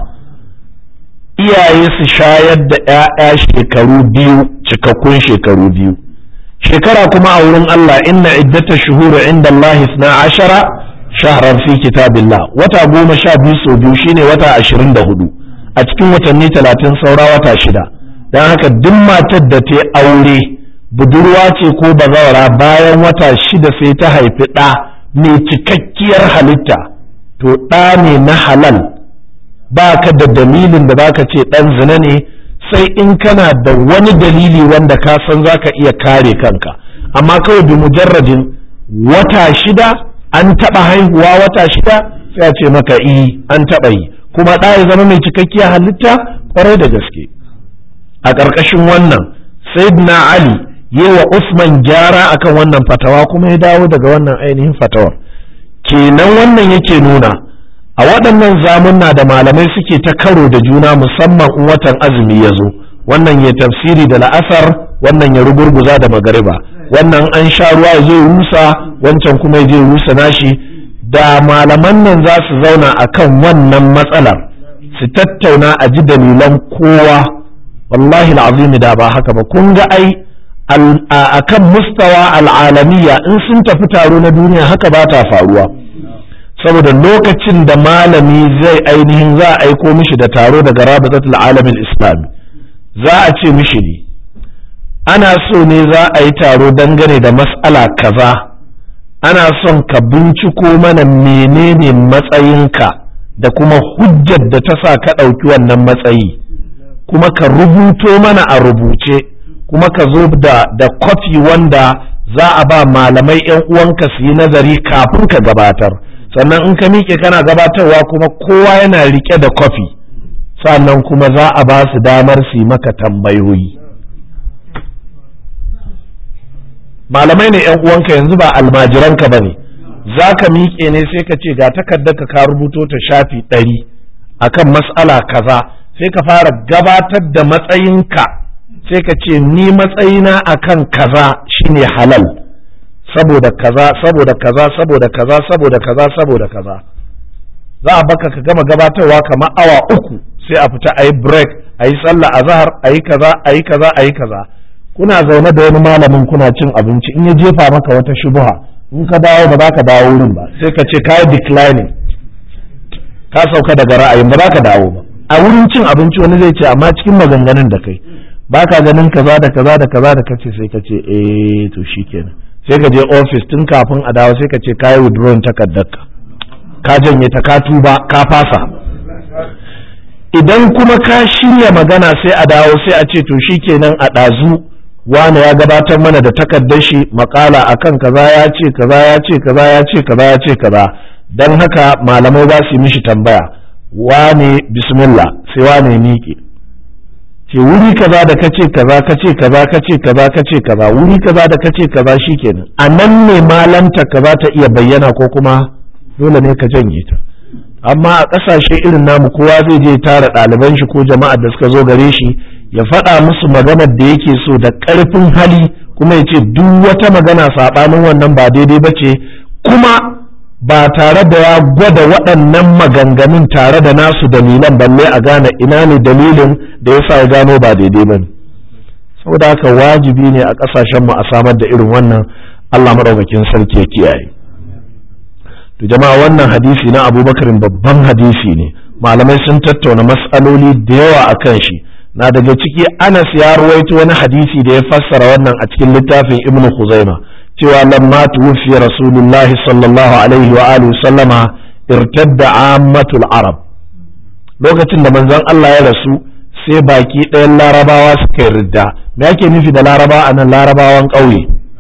Speaker 1: iyaye su shayar da ƴaƴa shekaru biyu cikakkun shekaru biyu shekara kuma a wurin Allah inna iddata shuhuru inda Allah isna ashara shahran fi kitabillah wata goma sha biyu sau biyu shine wata ashirin da hudu a cikin watanni talatin saura wata shida don haka duk matar da ta aure budurwa ce ko bazawara bayan wata shida sai ta haifi ɗa mai cikakkiyar halitta to ɗa ne na halal ba ka da dalilin da baka ce ɗan zina ne sai in kana da wani dalili wanda ka san za ka iya kare kanka amma kawai bi mujarradin wata shida an taɓa haihuwa wata shida sai a ce maka i an taɓa yi kuma ɗa ya zama mai cikakkiyar halitta kwarai da gaske a ƙarƙashin wannan sayyidina ali yi wa usman gyara akan wannan fatawa kuma ya dawo daga wannan ainihin fatawar kenan wannan yake nuna a waɗannan zamunna da malamai suke ta karo da juna musamman in watan azumi ya zo wannan ya tafsiri da la'asar wannan ya rugurguza da magariba wannan an sha ruwa ya zo rusa wancan kuma ya je rusa nashi da malaman nan za su zauna a kan wannan matsalar su tattauna a ji dalilan kowa wallahi al'azimi da ba haka ba kun ga ai a kan mustawa al'alamiya in sun tafi taro na duniya haka ba ta faruwa saboda lokacin da malami zai ainihin za a aiko mishi da taro daga rabatatul alamin islami za a ce mishi ne ana so ne za a yi taro dangane da mas'ala kaza ana son ka binciko mana menene matsayinka da kuma hujjar da ta sa ka ɗauki wannan matsayi kuma ka rubuto mana a rubuce kuma ka zo da da kwafi wanda za a ba malamai 'yan uwanka su yi nazari kafin ka gabatar sannan in ka miƙe kana gabatarwa kuma kowa yana rike da kwafi sannan kuma za a ba su damar su yi maka tambayoyi malamai ne yan uwanka yanzu ba almajiranka ba ne za ka miƙe ne sai ka ce ga takardar ka rubuto ta shafi ɗari akan mas'ala kaza sai ka fara gabatar da matsayinka sai ka ce ni matsayina akan kaza shine halal saboda kaza saboda kaza saboda kaza saboda kaza saboda kaza za a baka ka gama gabatarwa kamar awa uku sai a fita a yi break a yi sallah a zahar a yi kaza a yi kaza a yi kaza kuna zaune da wani malamin kuna cin abinci in ya jefa maka wata shubuha in ka dawo ba za ka dawo wurin ba sai ka ce ka yi declining ka sauka daga ra'ayin ba za ka dawo ba a wurin cin abinci wani zai ce amma cikin maganganun da kai ba ka ganin kaza da kaza da kaza da kace sai ka ce eh to shikenan sai ka je office tun kafin a dawo sai ka ce ka yi withdrawing takardarka ka janye ta ka tuba ka fasa idan kuma ka shirya magana sai a dawo sai a ce to shikenan a ɗazu wane ya gabatar mana da takardar shi makala akan kaza ya ce kaza ya ce kaza ya ce kaza ya ce kaza don haka malamai za su yi mishi tambaya wane bismillah sai wane miƙe ce wuri kaza da kace kaza kace kaza kace kaza kace kaza wuri kaza da kace kaza shikenan a nan ne malanta kaza ta iya bayyana ko kuma dole ne ka janye ta amma a ƙasashe irin namu kowa zai je tara ɗaliban shi ko jama'ar da suka zo gare shi ya faɗa musu maganar da yake so da ƙarfin hali kuma ya ce duk wata magana saɓanin wannan ba daidai ba ce kuma ba tare da ya gwada waɗannan maganganun tare da nasu dalilan balle a gane ina ne dalilin da ya sa ya gano ba daidai ba ne saboda haka wajibi ne a ƙasashenmu a samar da irin wannan allah maɗaukakin sarki ya kiyaye to jama'a wannan hadisi na abubakarin babban hadisi ne malamai sun tattauna matsaloli da yawa a kan shi na daga ciki anas ya ruwaito wani hadisi da ya fassara wannan a cikin littafin ibnu khuzaima cewa lamma tuwfi rasulullah sallallahu alaihi wa alihi sallama irtadda ammatul arab lokacin da manzon Allah ya rasu sai baki ɗayan larabawa suka yi ridda me ake nufi da laraba a nan larabawan ƙauye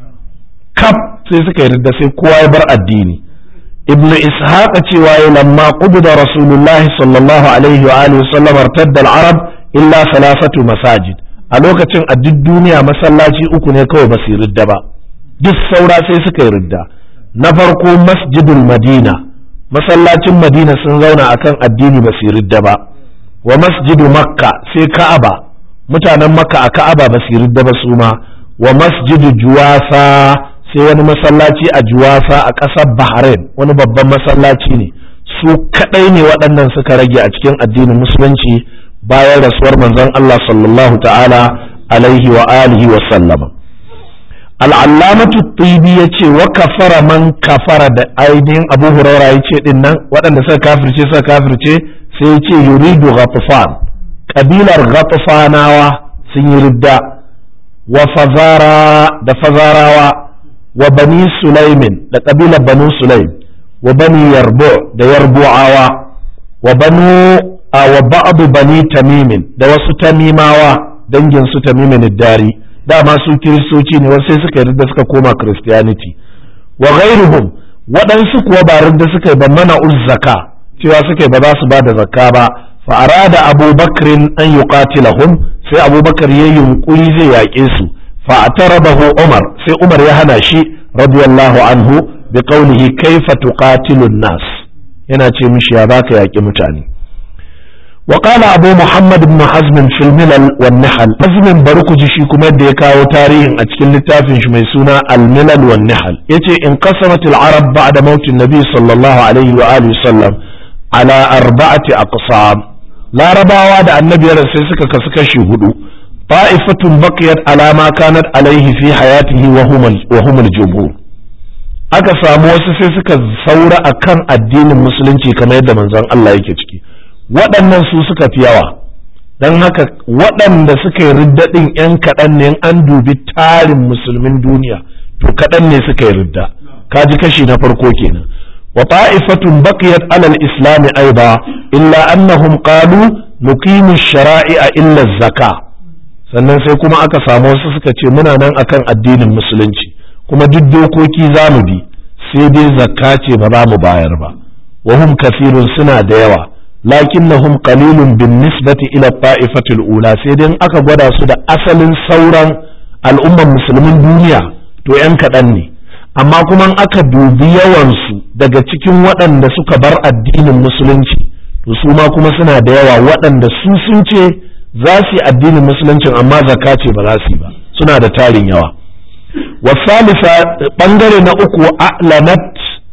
Speaker 1: kaf sai suka yi ridda sai kowa ya bar addini ibn ishaq cewa ya lamma qubida rasulullahi sallallahu alaihi wa alihi sallam irtadda al-arab illa salasatu masajid a lokacin a duk duniya masallaci uku ne kawai ba su ridda ba duk saura sai suka yi ridda na farko masjidul madina masallacin madina sun zauna akan addini ba su ridda ba wa masjidu makka sai ka'aba mutanen makka a ka'aba ba su ridda ba su ma wa masjidu juwasa sai wani masallaci a juwasa a ƙasar bahrain wani babban masallaci ne su kaɗai ne waɗannan suka rage a cikin addinin musulunci bayan rasuwar manzon Allah sallallahu ta'ala alaihi wa alihi wa sallama al'allamatu tibi ya ce wa kafara man kafara da ainihin abu huraira ya ce din nan waɗanda suka kafirce suka kafirce sai ya ce yuridu ghatfan kabilar ghatfanawa sun yi ridda wa fazara da fazarawa wa bani sulaimin da kabilar banu sulaim wa bani yarbu da yarbu'awa wa banu wa ba'du bani tamimin da wasu tamimawa dangin su tamimin dari dama su kiristoci ne wasu sai suka yarda suka koma christianity wa ghairuhum waɗansu kuwa ba yarda suka yi ba mana uzzaka cewa suka yi ba za su ba da zakka ba fa arada abubakrin an yuqatilahum sai abubakar ya yunkuri zai yaƙe su fa atarabahu umar sai umar ya hana shi radiyallahu anhu bi qawlihi kaifa tuqatilun nas yana ce mishi ya baka yaƙi mutane وقال أبو محمد بن حزم في الملل والنحل حزم بركج شي كما يدي كاو تاريخ أتكل لتافن شميسونا الملل والنحل يتي انقسمت العرب بعد موت النبي صلى الله عليه وآله وسلم على أربعة أقسام larabawa da annabi ya sai suka kasu kashi hudu ta'ifatun baqiyat ala ma kanat alaihi fi hayatihi wa humul jumhur aka samu wasu sai suka saura akan addinin musulunci kamar yadda manzon Allah yake ciki waɗannan su suka fi yawa don haka waɗanda suka yi riddaɗin 'yan kaɗan ne an dubi tarin musulmin duniya to kaɗan ne suka yi ridda kaji kashi na farko kenan wa ta'ifatun baqiyat alal islami aiba illa annahum qalu nuqimu shara'i'a illa zaka sannan sai kuma aka samu wasu suka ce muna nan akan addinin musulunci kuma duk dokoki za mu bi sai dai zakka ce ba za mu bayar ba wa hum kafirun suna da yawa lakinnahum qalilun bin nisbati ila ta'ifatil ula sai dai aka gwada su da asalin sauran al'umman musulmin duniya to yan kaɗan ne amma kuma aka dubi yawansu daga cikin waɗanda suka bar addinin musulunci to su ma kuma suna da yawa waɗanda su sun ce za su yi addinin musuluncin amma zakka ce ba za su yi ba suna da tarin yawa wasalisa bangare na uku a'lanat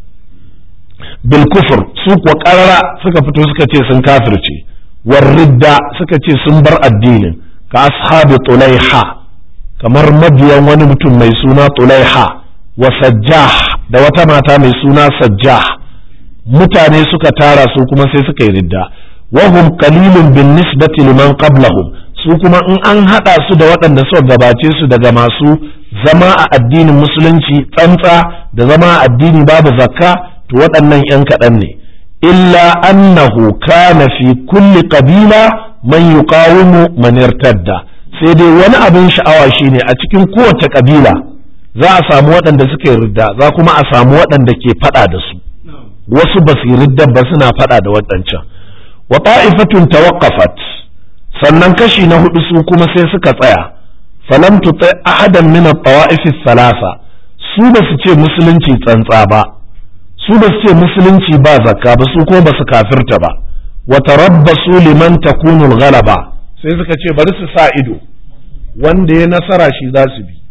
Speaker 1: bil kufur su kuwa karara suka fito suka ce sun kafirce war ridda suka ce sun bar addinin ka ashabi tulaiha kamar mabiyan wani mutum mai suna tulaiha wa sajjah da wata mata mai suna sajjah mutane suka tara su kuma sai suka yi ridda wahum qalilun bin nisbati liman qablahum su kuma in an hada su da waɗanda suka gabace su daga masu zama a addinin musulunci tsantsa da zama a addini babu zakka to waɗannan 'yan kaɗan ne illa annahu kana fi kulli qabila man yuqawimu man irtadda sai dai wani abin sha'awa shine a cikin kowace kabila za a samu waɗanda suka yi ridda za kuma a samu waɗanda ke faɗa da su wasu ba su yi ridda ba suna faɗa da waɗancan wa ta'ifatun tawaqqafat sannan kashi na hudu su kuma sai suka tsaya falam tuti ahadan min at-tawa'if thalatha su ba su ce musulunci tsantsa ba su ba su ce musulunci ba zakka ba su ko ba su kafirta ba wa tarabbasu liman takunu al-ghalaba sai suka ce bari su sa ido wanda ya nasara shi za su bi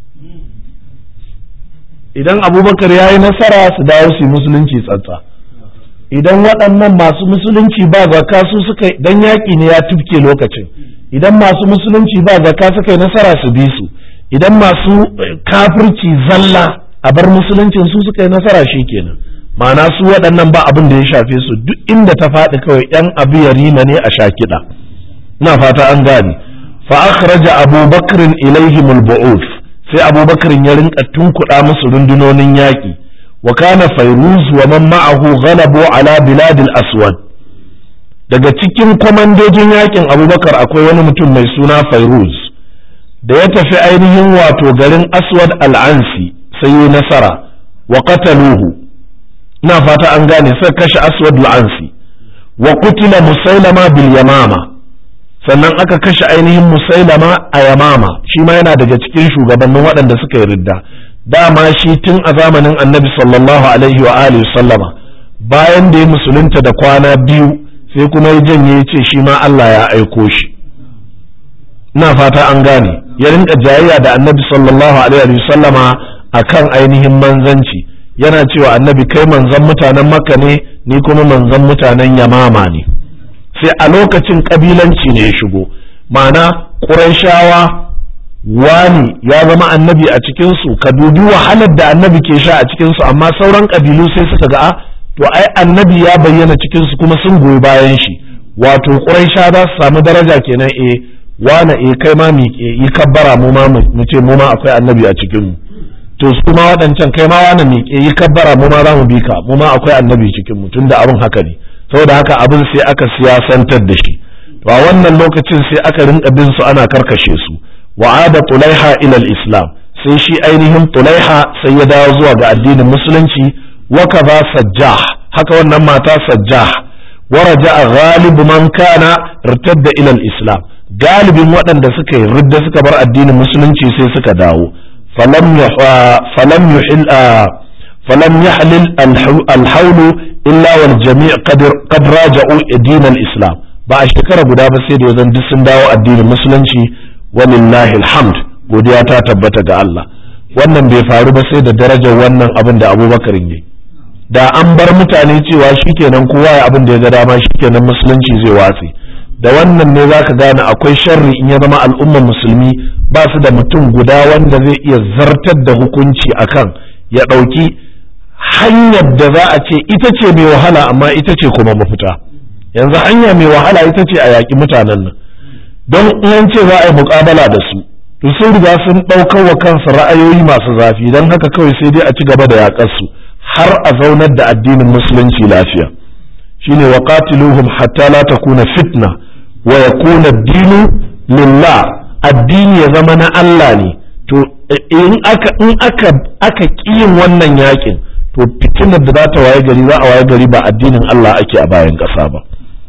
Speaker 1: idan abubakar ya yi nasara su dawo su yi musulunci tsantsa idan waɗannan masu musulunci ba zakka su suka dan yaƙi ne ya tufke lokacin idan masu musulunci ba zakka suka yi nasara su bi su idan masu kafirci zalla a bar musuluncin su suka yi nasara shi kenan ma'ana su waɗannan ba abin da ya shafe su duk inda ta faɗi kawai yan abu yarima ne a sha kiɗa ina fata an gane fa akhraja abubakrin ilaihim al-bu'uf sai abubakrin ya rinka tunkuɗa musu rundunonin yaƙi wa kana fairuz wa man ma'ahu ghalabu ala biladil aswad daga cikin kwamandojin yakin abubakar akwai wani mutum mai suna fairuz da ya tafi ainihin wato garin aswad al'ansi sai yi nasara wa qataluhu ina fata an gane sai kashe aswad al'ansi wa qutila musailama bil yamama sannan aka kashe ainihin musailama a yamama shi ma yana daga cikin shugabannin waɗanda suka yi ridda dama shi tun a zamanin annabi sallallahu alaihi wa alihi sallama bayan da ya musulunta da kwana biyu sai kuma ya janye ya ce shi ma Allah ya aiko shi ina fata an gane ya rinka jayayya da annabi sallallahu alaihi wa sallama akan ainihin manzanci yana cewa annabi kai manzan mutanen makka ne ni kuma manzan mutanen yamama ne sai a lokacin kabilanci ne ya shigo ma'ana ƙurayshawa wani ya zama annabi a cikinsu ka dubi wahalar da annabi ke sha a cikinsu amma sauran ƙabilu sai suka ga a to ai annabi ya bayyana cikinsu kuma sun goyi bayan shi wato ƙuraysha za su samu daraja kenan eh wane eh kai ma mi yi kabbara mu ma mu ce mu ma akwai annabi a cikinmu to su ma waɗancan kai ma wane mi yi kabbara mu ma za mu bi ka mu ma akwai annabi cikinmu tunda abin haka ne saboda haka abin sai aka siyasantar da shi to a wannan lokacin sai aka rinka bin su ana karkashe su wa'ada tulaiha ila islam sai shi ainihin tulaiha sai ya dawo zuwa ga addinin musulunci wa kaza sajjah haka wannan mata sajjah wa raja'a ghalibu man kana irtadda ila islam galibin waɗanda suka yi ridda suka bar addinin musulunci sai suka dawo falam falam yuhil falam yahlil al-hawlu illa wal jami' qad raja'u din al-islam ba a shekara guda ba sai da yanzu duk sun dawo addinin musulunci walillahi alhamd godiya ta tabbata ga Allah wannan bai faru ba sai da darajar wannan abin da Abubakar yi da an bar mutane cewa shikenan kowa ya abin da ya ga dama shikenan musulunci zai watse da wannan ne zaka gane akwai sharri in ya zama al'ummar musulmi ba su da mutum guda wanda zai iya zartar da hukunci akan ya ɗauki hanyar da za a ce ita ce mai wahala amma ita ce kuma mafita yanzu hanya mai wahala ita ce a yaƙi mutanen nan don in ce za a yi muƙabala da su to sun riga sun ɗaukar wa kansu ra'ayoyi masu zafi don haka kawai sai dai a ci gaba da yaƙar su har a zaunar da addinin musulunci lafiya shine wa qatiluhum hatta la takuna fitna wa yakuna ad-dinu lillah addini ya zama na Allah ne to in aka in aka aka kiyin wannan yakin to fitinar da za ta waye gari za a waye gari ba addinin Allah ake a bayan ƙasa ba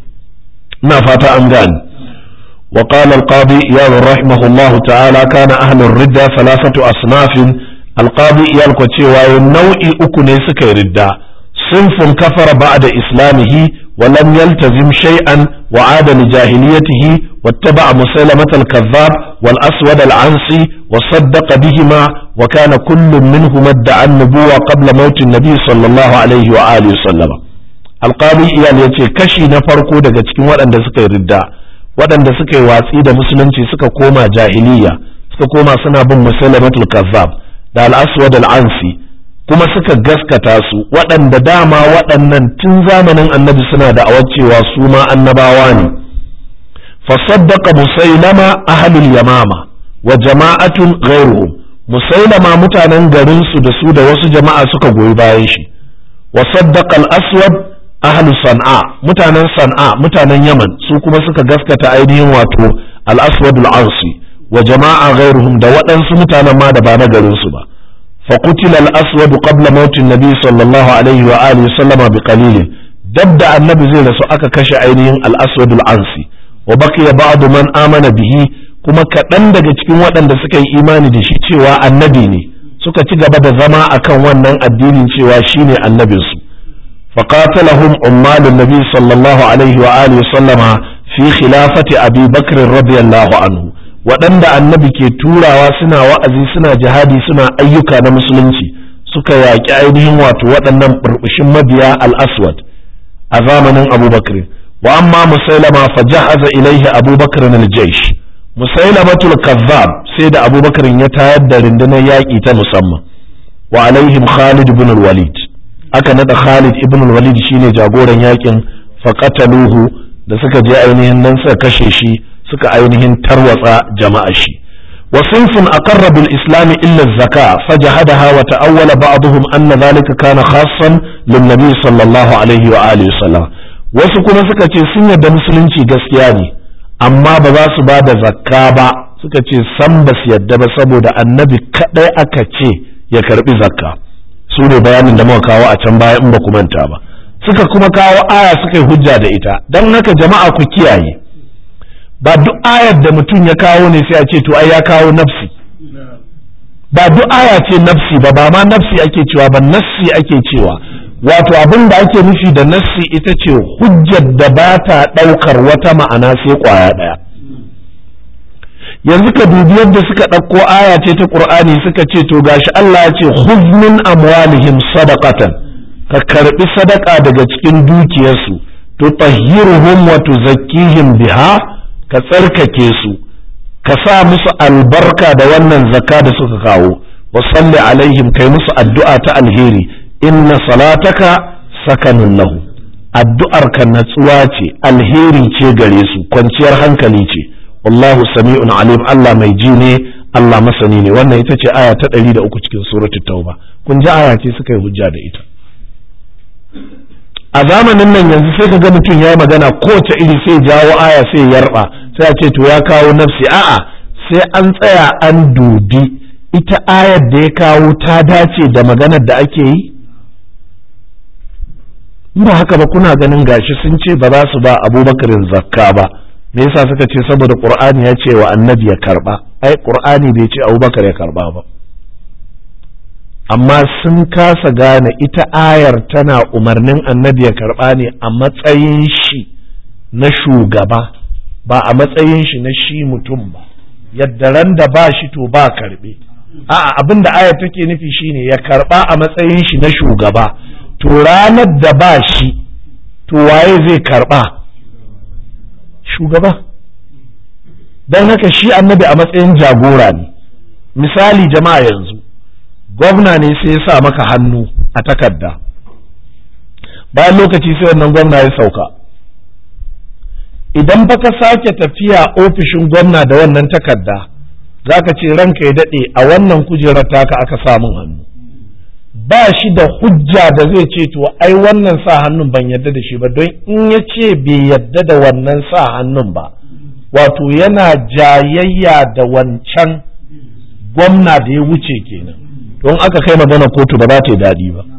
Speaker 1: ina fata an gane وقال القاضي إياد رحمه الله تعالى كان أهل الردة ثلاثة أصناف القاضي إياد كتشي نوعي أكني سكي ردة صنف كفر بعد إسلامه ولم يلتزم شيئا وعاد لجاهليته واتبع مسلمة الكذاب والأسود العنسي وصدق بهما وكان كل منهما ادعى النبوة قبل موت النبي صلى الله عليه وآله وسلم القاضي إياد يتي كشي نفرقو دقا تكين وأن سكي ردة waɗanda suka yi watsi da musulunci suka koma jahiliya suka koma suna bin musulmatul kazzab da al-aswad al-ansi kuma suka gaskata su waɗanda dama waɗannan tun zamanin annabi suna da cewa su ma annabawa ne fasaddaqa musailama ahlul yamama wa jama'atun ghairuhum musailama mutanen garin su da su da wasu jama'a suka goyi bayan shi wa saddaqa al-aswad ahlu san'a mutanen san'a mutanen yaman su kuma suka gaskata ainihin wato al-aswad al-ansi wa jama'a ghairuhum da waɗansu mutanen ma da ba na garin su ba fa qutila al-aswad qabla maut an-nabi sallallahu alaihi wa alihi sallama bi qalil dabda annabi zai rasu aka kashe ainihin al-aswad al-ansi wa baqiya ba'd man amana bihi kuma kaɗan daga cikin waɗanda suka yi imani da shi cewa annabi ne suka ci gaba da zama akan wannan addinin cewa shine annabinsu فقاتلهم عمال النبي صلى الله عليه وآله وسلم في خلافة أبي بكر رضي الله عنه waɗanda annabi ke turawa suna wa'azi suna jihadi suna ayyuka na musulunci suka yaƙi ainihin wato waɗannan burbushin mabiya al-aswad a zamanin abubakar wa amma musailama fa jahaza ilaihi abubakar al-jaysh musailamatul kazzab sai da abubakar ya tayar da rundunar yaƙi ta musamman wa alaihim khalid ibn al-walid aka nada Khalid ibn al-Walid shine jagoran yakin faqataluhu da suka je ainihin nan suka kashe shi suka ainihin tarwatsa jama'a shi wa sinfun aqarra bil islam illa az-zaka fajahadaha wa ta'awwala ba'dhum anna dhalika kana khassan lin nabi sallallahu alaihi wa alihi wasallam wasu kuma suka ce sun yarda musulunci gaskiya ne amma ba za su ba da zakka ba suka ce san ba su yarda ba saboda annabi kadai aka ce ya karbi zakka su ne bayanin da muka kawo a can baya in ba ku manta ba suka kuma kawo aya suka yi hujja da ita don haka jama'a ku kiyaye ba duk ayar da mutum ya kawo ne sai a ce to ai ya kawo nafsi ba duk aya ce nafsi ba ba ma nafsi ake cewa ba nassi ake cewa wato abin da ake nufi da nassi ita ce hujjar da ba ta ɗaukar wata ma'ana sai ƙwaya ɗaya yanzu ka dubi yadda suka ɗauko aya ce ta ƙur'ani suka ce to gashi Allah ya ce khudh min amwalihim sadaqatan ka karbi sadaka daga cikin dukiyarsu to tahhiruhum wa tuzakkihim biha ka tsarkake su ka sa musu albarka da wannan zakka da suka kawo wa salli alaihim kai musu addu'a ta alheri inna salataka sakanun lahu addu'ar ka natsuwa ce alheri ce gare su kwanciyar hankali ce wallahu sami'un alim Allah mai ji ne Allah masani ne wannan ita ce aya ta ɗari da uku cikin suratul tauba kun ji aya ce suka yi hujja da ita a zamanin nan yanzu sai ka ga mutum ya yi magana kowace iri sai jawo aya sai yarba sai a ce to ya kawo nafsi a'a sai an tsaya an dubi ita ayar da ya kawo ta dace da maganar da ake yi ba haka ba kuna ganin gashi sun ce ba za su ba abubakarin zakka ba me yasa suka ce saboda qur'ani ya ce wa annabi ya karba ai qur'ani bai ce abubakar ya karba ba amma sun kasa gane ita ayar tana umarnin annabi ya karba ne a matsayin shi na shugaba ba a matsayin shi na shi mutum ba yadda ran da ba shi to ba karbe a'a abin da ayar take nufi shine ya karba a matsayin shi na shugaba to ranar da ba shi to waye zai karba shugaba don haka shi annabi a matsayin jagora ne misali jama'a yanzu gwamna ne sai ya sa maka hannu a takarda bayan lokaci sai wannan gwamna ya sauka idan baka sake tafiya ofishin gwamna da wannan takarda za ka ce ranka ya daɗe a wannan kujerar taka aka samun hannu ba shi da hujja da zai ce to ai wannan sa hannun ban yadda da shi ba don in ya ce bai yadda da wannan sa hannun ba wato yana jayayya da wancan gwamna da ya wuce kenan don aka kai magana kotu ba za ta yi daɗi ba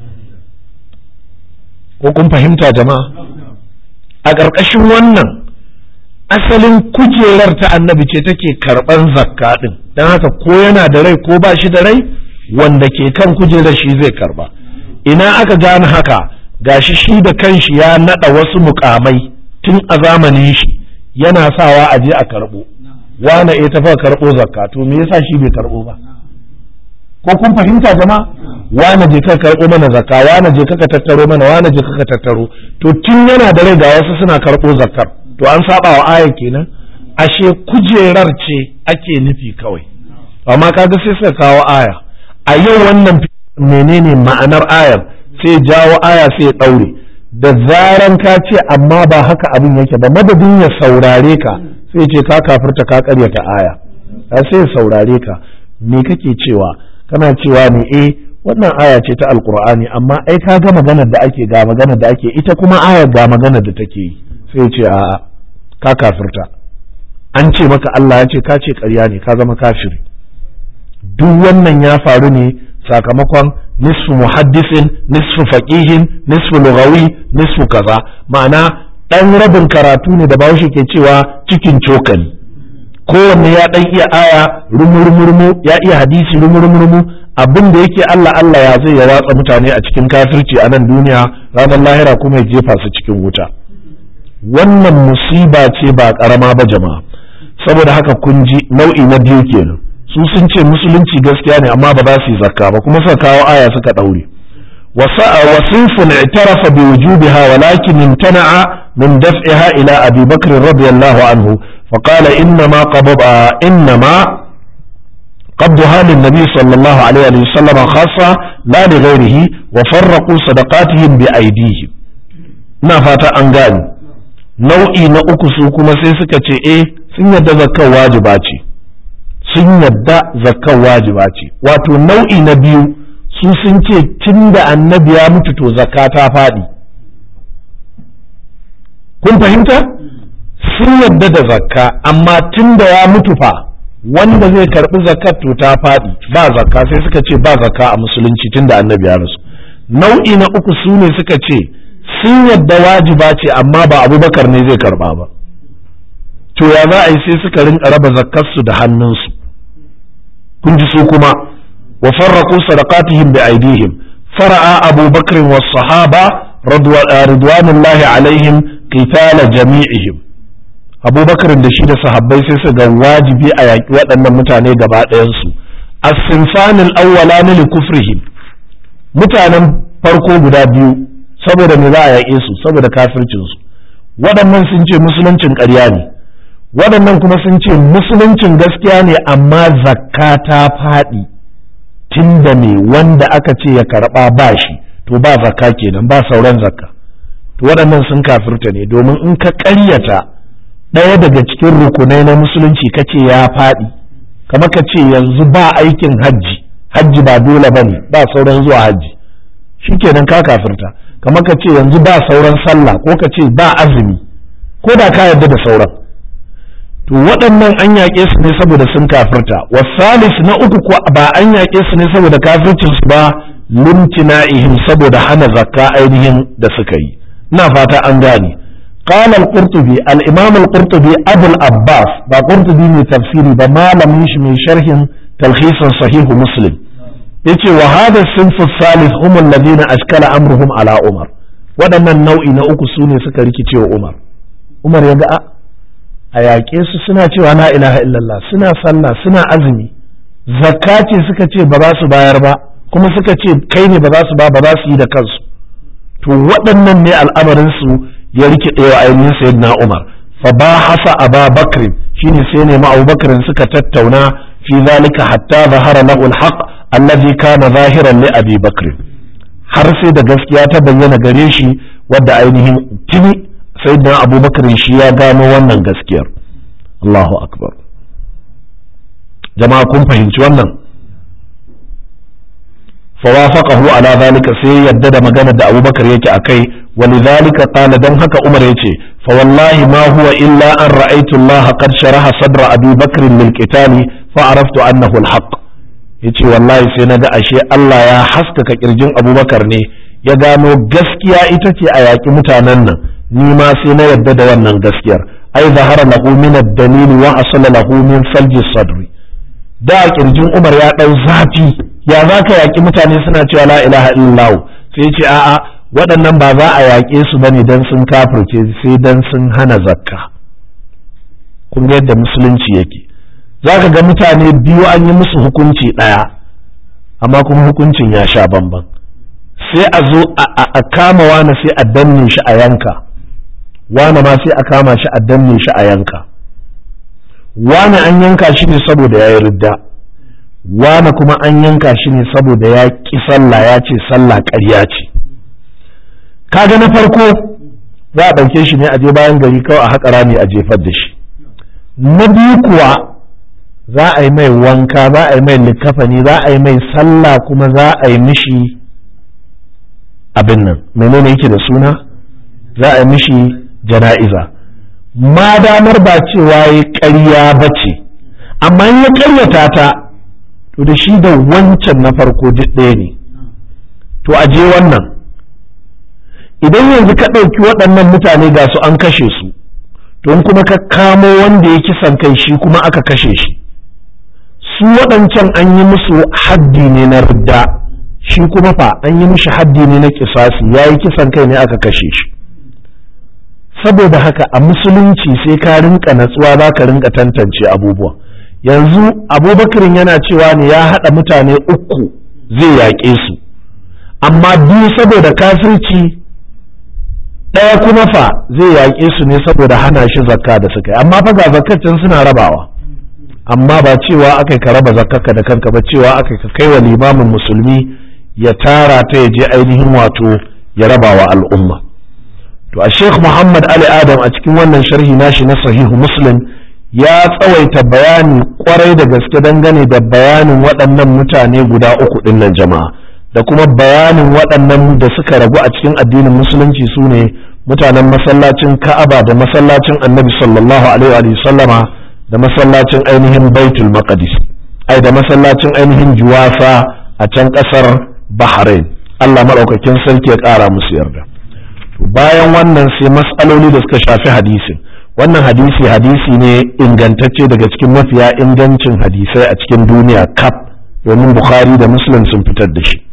Speaker 1: ko kun fahimta jama'a a ƙarƙashin wannan asalin kujerar ta annabi ce take karɓan zakka ɗin don haka ko yana da rai ko ba shi da rai wanda ke kan kujerar shi zai karba ina aka gane haka gashi shi da kanshi ya naɗa wasu mukamai tun a zamanin shi yana sawa a je a karɓo wane ya tafi karɓo zakka to me yasa shi bai karɓo ba ko kun fahimta jama'a wane je ka karɓo mana zakka wane je ka tattaro mana wane je ka tattaro to tun yana da rai ga wasu suna karɓo zakkar to an saba wa aya kenan ashe kujerar ce ake nufi kawai amma kaga sai suka kawo aya a yau wannan menene ma'anar ayar sai jawo aya sai ya ɗaure da zaran ka ce amma ba haka abin yake ba madadin ya saurare ka sai ce ka kafirta ka karyata aya sai ya saurare ka me kake cewa kana cewa ne eh wannan aya ce ta alkur'ani amma ai ka ga maganar da ake ga maganar da ake ita kuma ayar ga maganar da take yi sai ce a'a ka kafirta an ce maka Allah ya ce ka ce ƙarya ne ka zama kafiri duk wannan ya faru ne sakamakon nisfu muhaddisin nisfu faqihin nisfu lugawi nisfu kaza ma'ana ɗan rabin karatu ne da bahaushe ke cewa cikin cokali kowanne ya ɗan iya aya rumurmurmu ya iya hadisi rumurmurmu abin da yake Allah Allah ya zai ya watsa mutane a cikin kafirci a nan duniya ranar lahira kuma ya jefa su cikin wuta wannan musiba ce ba ƙarama ba jama'a saboda haka kun ji nau'i na biyu kenan su sun ce musulunci gaskiya ne amma ba za su yi zakka ba kuma suka kawo aya suka ɗaure wasinfun i'tarafa bi wujubiha walakin imtana'a min daf'iha ila abi bakr radiyallahu anhu فقال إنما قبض إنما قبضها للنبي صلى الله عليه وسلم خاصة لا لغيره وفرقوا صدقاتهم بأيديهم نفات أنغاني nau'i na uku su kuma sai suka ce eh sun yadda zakkan wajiba ce sun yadda zakkan wajiba ce wato nau'i na biyu su sun ce tun da annabi ya mutu to zakka ta faɗi kun fahimta sun yadda da zakka amma tun da ya mutu fa wanda zai karɓi zakat to ta faɗi ba zakka sai suka ce ba zakka a musulunci tun da annabi ya rasu nau'i na uku su ne suka ce sun yadda wajiba ce amma ba abubakar ne zai karba ba to ya za a yi sai suka rinka raba zakkarsu da hannunsu kun ji su kuma wa farraqu sadaqatihim bi aidihim fara'a abubakar was sahaba ridwanullahi alaihim qitala jami'ihim abubakar da shi da sahabbai sai su ga wajibi a yaƙi waɗannan mutane gaba ɗayansu as-sinfanil awwalani li kufrihim mutanen farko guda biyu saboda me za a yaƙe su saboda kafircinsu waɗannan sun ce musuluncin ƙarya ne waɗannan kuma sun ce musuluncin gaskiya ne amma zakka ta faɗi tun da me wanda aka ce ya karɓa ba shi to ba zakka kenan ba sauran zakka to waɗannan sun kafirta ne domin in ka ƙaryata ɗaya daga cikin rukunai na musulunci ka ce ya faɗi kamar ka ce yanzu ba aikin hajji hajji ba dole ba ne ba sauran zuwa hajji shikenan ka kafirta kamar ka ce yanzu ba sauran sallah ko ka ce ba azumi ko da ka yarda da sauran to waɗannan an yaƙe su ne saboda sun kafirta wasalis na uku ko ba an yaƙe su ne saboda kafircin su ba limtina'ihim saboda hana zakka ainihin da suka yi ina fata an gane قال القرطبي الإمام القرطبي أبو العباس با قرطبي من تفسيري بما لم من شرح تلخيص صحيح مسلم yace wa hada sinfu salis hum alladhina ashkala amruhum ala umar waɗannan nau'i na uku su ne suka rikice wa umar umar ya ga a yaƙe su suna cewa la ilaha illallah suna sallah suna azumi zakka ce suka ce ba za su bayar ba kuma suka ce kai ne ba za su ba ba za su yi da kansu to waɗannan ne al'amarin su ya rikide wa ainihin sayyidina umar fa bahasa aba bakr shine sai ne ma abubakar suka tattauna fi zalika hatta zahara lahu alhaq allazi kana zahiran li abi bakr har sai da gaskiya ta bayyana gare shi wadda ainihin tuni sayyidina abubakar shi ya gano wannan gaskiyar Allahu akbar jama'a kun fahimci wannan fawafaqahu ala zalika sai yadda da magana da abubakar yake akai ولذلك قال دم هكا عمر يتي فوالله ما هو إلا أن رأيت الله قد شرح صدر أبي بكر للقتال فعرفت أنه الحق yace wallahi sai naga ashe Allah ya haskaka kirjin Abubakar ne ya gano gaskiya ita ce a yaƙi mutanen nan ni ma sai na yadda da wannan gaskiyar ai zahara lahu min ad-dalil wa asala lahu min salji sadri da kirjin Umar ya dau zafi ya zaka yaƙi mutane suna cewa la ilaha illallah sai ce a'a waɗannan ba za a yaƙe su bane dan sun kafirce sai dan sun hana zakka kun ga yadda musulunci yake za ka ga mutane biyu an yi musu hukunci ɗaya amma kuma hukuncin ya sha bamban sai a zo a kama wane sai a danne shi a yanka wane ma sai a kama shi a danne shi a yanka wane an yanka shi ne saboda ya yi ridda wane kuma an yanka shi ne saboda ya ƙi sallah ya ce sallah ƙarya ce kaga na farko za a ɗauke shi ne a je bayan gari kawai a haƙa rami a jefar da shi na biyu kuwa za a yi mai wanka za a yi mai likafani za a yi mai sallah kuma za a yi mishi abin nan menene yake da suna za a yi mishi jana'iza ma damar ba cewa ya ƙarya ba ce amma in ya ƙaryata ta to da shi da wancan na farko duk ɗaya ne to a je wannan idan yanzu ka ɗauki waɗannan mutane ga su an kashe su don kuma ka kamo wanda ya kisan kai shi kuma aka kashe shi su waɗancan an yi musu haddi ne na ridda shi kuma fa an yi mishi haddi ne na kisasi ya yi kisan kai ne aka kashe shi saboda haka a musulunci sai ka rinka natsuwa za ka rinka tantance abubuwa yanzu abubakarin yana cewa ne ya haɗa mutane uku zai yaƙe su amma biyu saboda kafirci ɗaya kuma fa zai yaƙe su ne saboda hana shi zakka da suka yi amma fa ga zakkacin suna rabawa amma ba cewa aka ka raba zakkarka da kanka ba cewa aka ka kai wa limamin musulmi ya tara ta ya je ainihin wato ya raba wa al'umma to a sheikh muhammad ali adam a cikin wannan sharhi nashi na sahihu muslim ya tsawaita bayani kwarai da gaske dangane da bayanin waɗannan mutane guda uku ɗinnan jama'a da kuma bayanin waɗannan da suka ragu a cikin addinin musulunci su ne mutanen masallacin ka'aba da masallacin annabi sallallahu alaihi wa sallama da masallacin ainihin baitul maqdis ai da masallacin ainihin juwafa a can ƙasar bahrain allah maɗaukakin sarki ya ƙara musu yarda bayan wannan sai mas'aloli da suka shafi hadisin wannan hadisi hadisi ne ingantacce daga cikin mafiya ingancin hadisai a cikin duniya kaf domin bukhari da muslim sun fitar da shi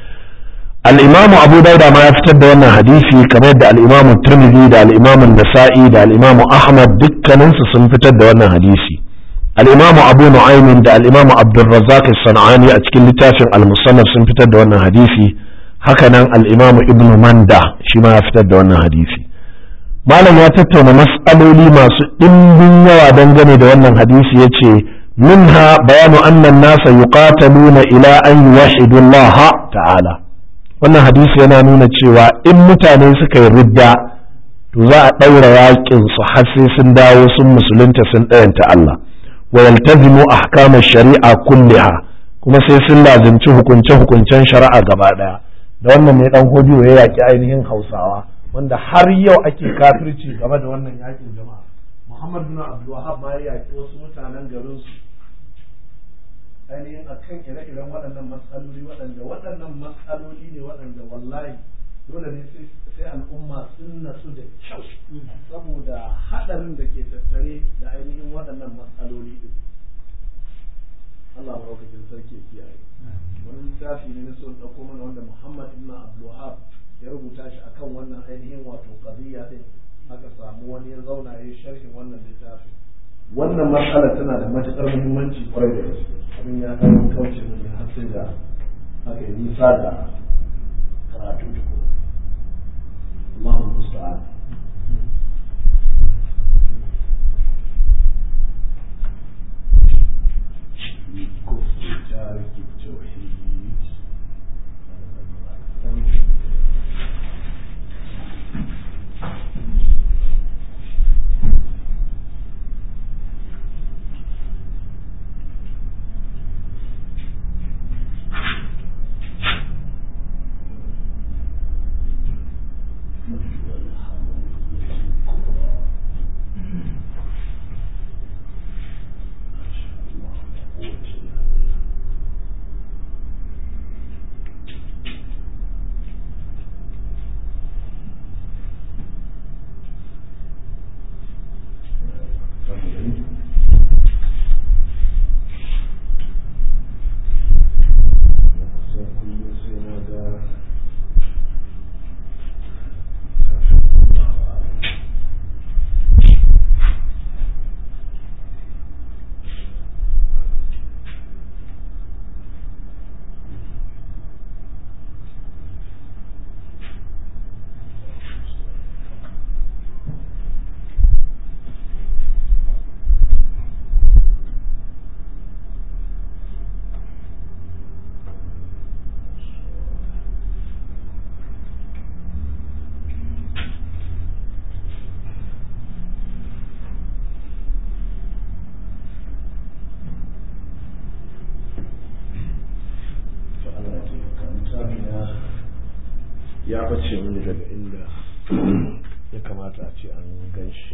Speaker 1: الإمام أبو داود ما يفتد وانا حديثي كما يدى الإمام الترمذي دا الإمام النسائي دا الإمام أحمد دكا ننسى سنفتد وانا حديثي الإمام أبو نعيم دا الإمام عبد الرزاق الصنعاني أتكل لتافع المصنف سنفتد وانا حديثي هكذا الإمام ابن مندى شما يفتد وانا حديثي malam ya tattauna mas'aloli masu ɗimbin yawa dangane da wannan hadisi ya ce minha bayanu annan nasa yuqataluna ila an yuwahidu Allah ta'ala wannan hadisi yana nuna cewa in mutane suka yi ridda to za a ɗaura yakin su har sai sun dawo sun musulunta sun ɗayanta Allah wa yaltazimu ahkama shari'a kulliha kuma sai sun lazimci hukunce hukuncen shari'a gaba ɗaya da wannan ne dan hodiyo ya yaki ainihin Hausawa wanda har yau ake kafirci game da wannan yakin jama'a Muhammad bin Abdul Wahhab ma ya yaki wasu mutanen garin su ainihin a kan ire-iren waɗannan matsaloli waɗanda waɗannan matsaloli ne waɗanda wallahi dole ne sai al'umma sun nasu da kyau saboda haɗarin da ke tattare da ainihin waɗannan matsaloli ɗin Allah maraukakin sarki ya kiyaye wani littafi ne na son ɗauko mana wanda Muhammad ibn Abdulwahab ya rubuta shi akan wannan ainihin wato qadiyya din aka samu wani ya zauna ya yi sharhin wannan littafin wannan matsala tana da matuƙar muhimmanci kwarai da gaske abin ya kai kauce mu ne har sai da aka yi nisa da karatu tuku Allahu musta'an ya bace mini daga inda ya kamata a ce an gan shi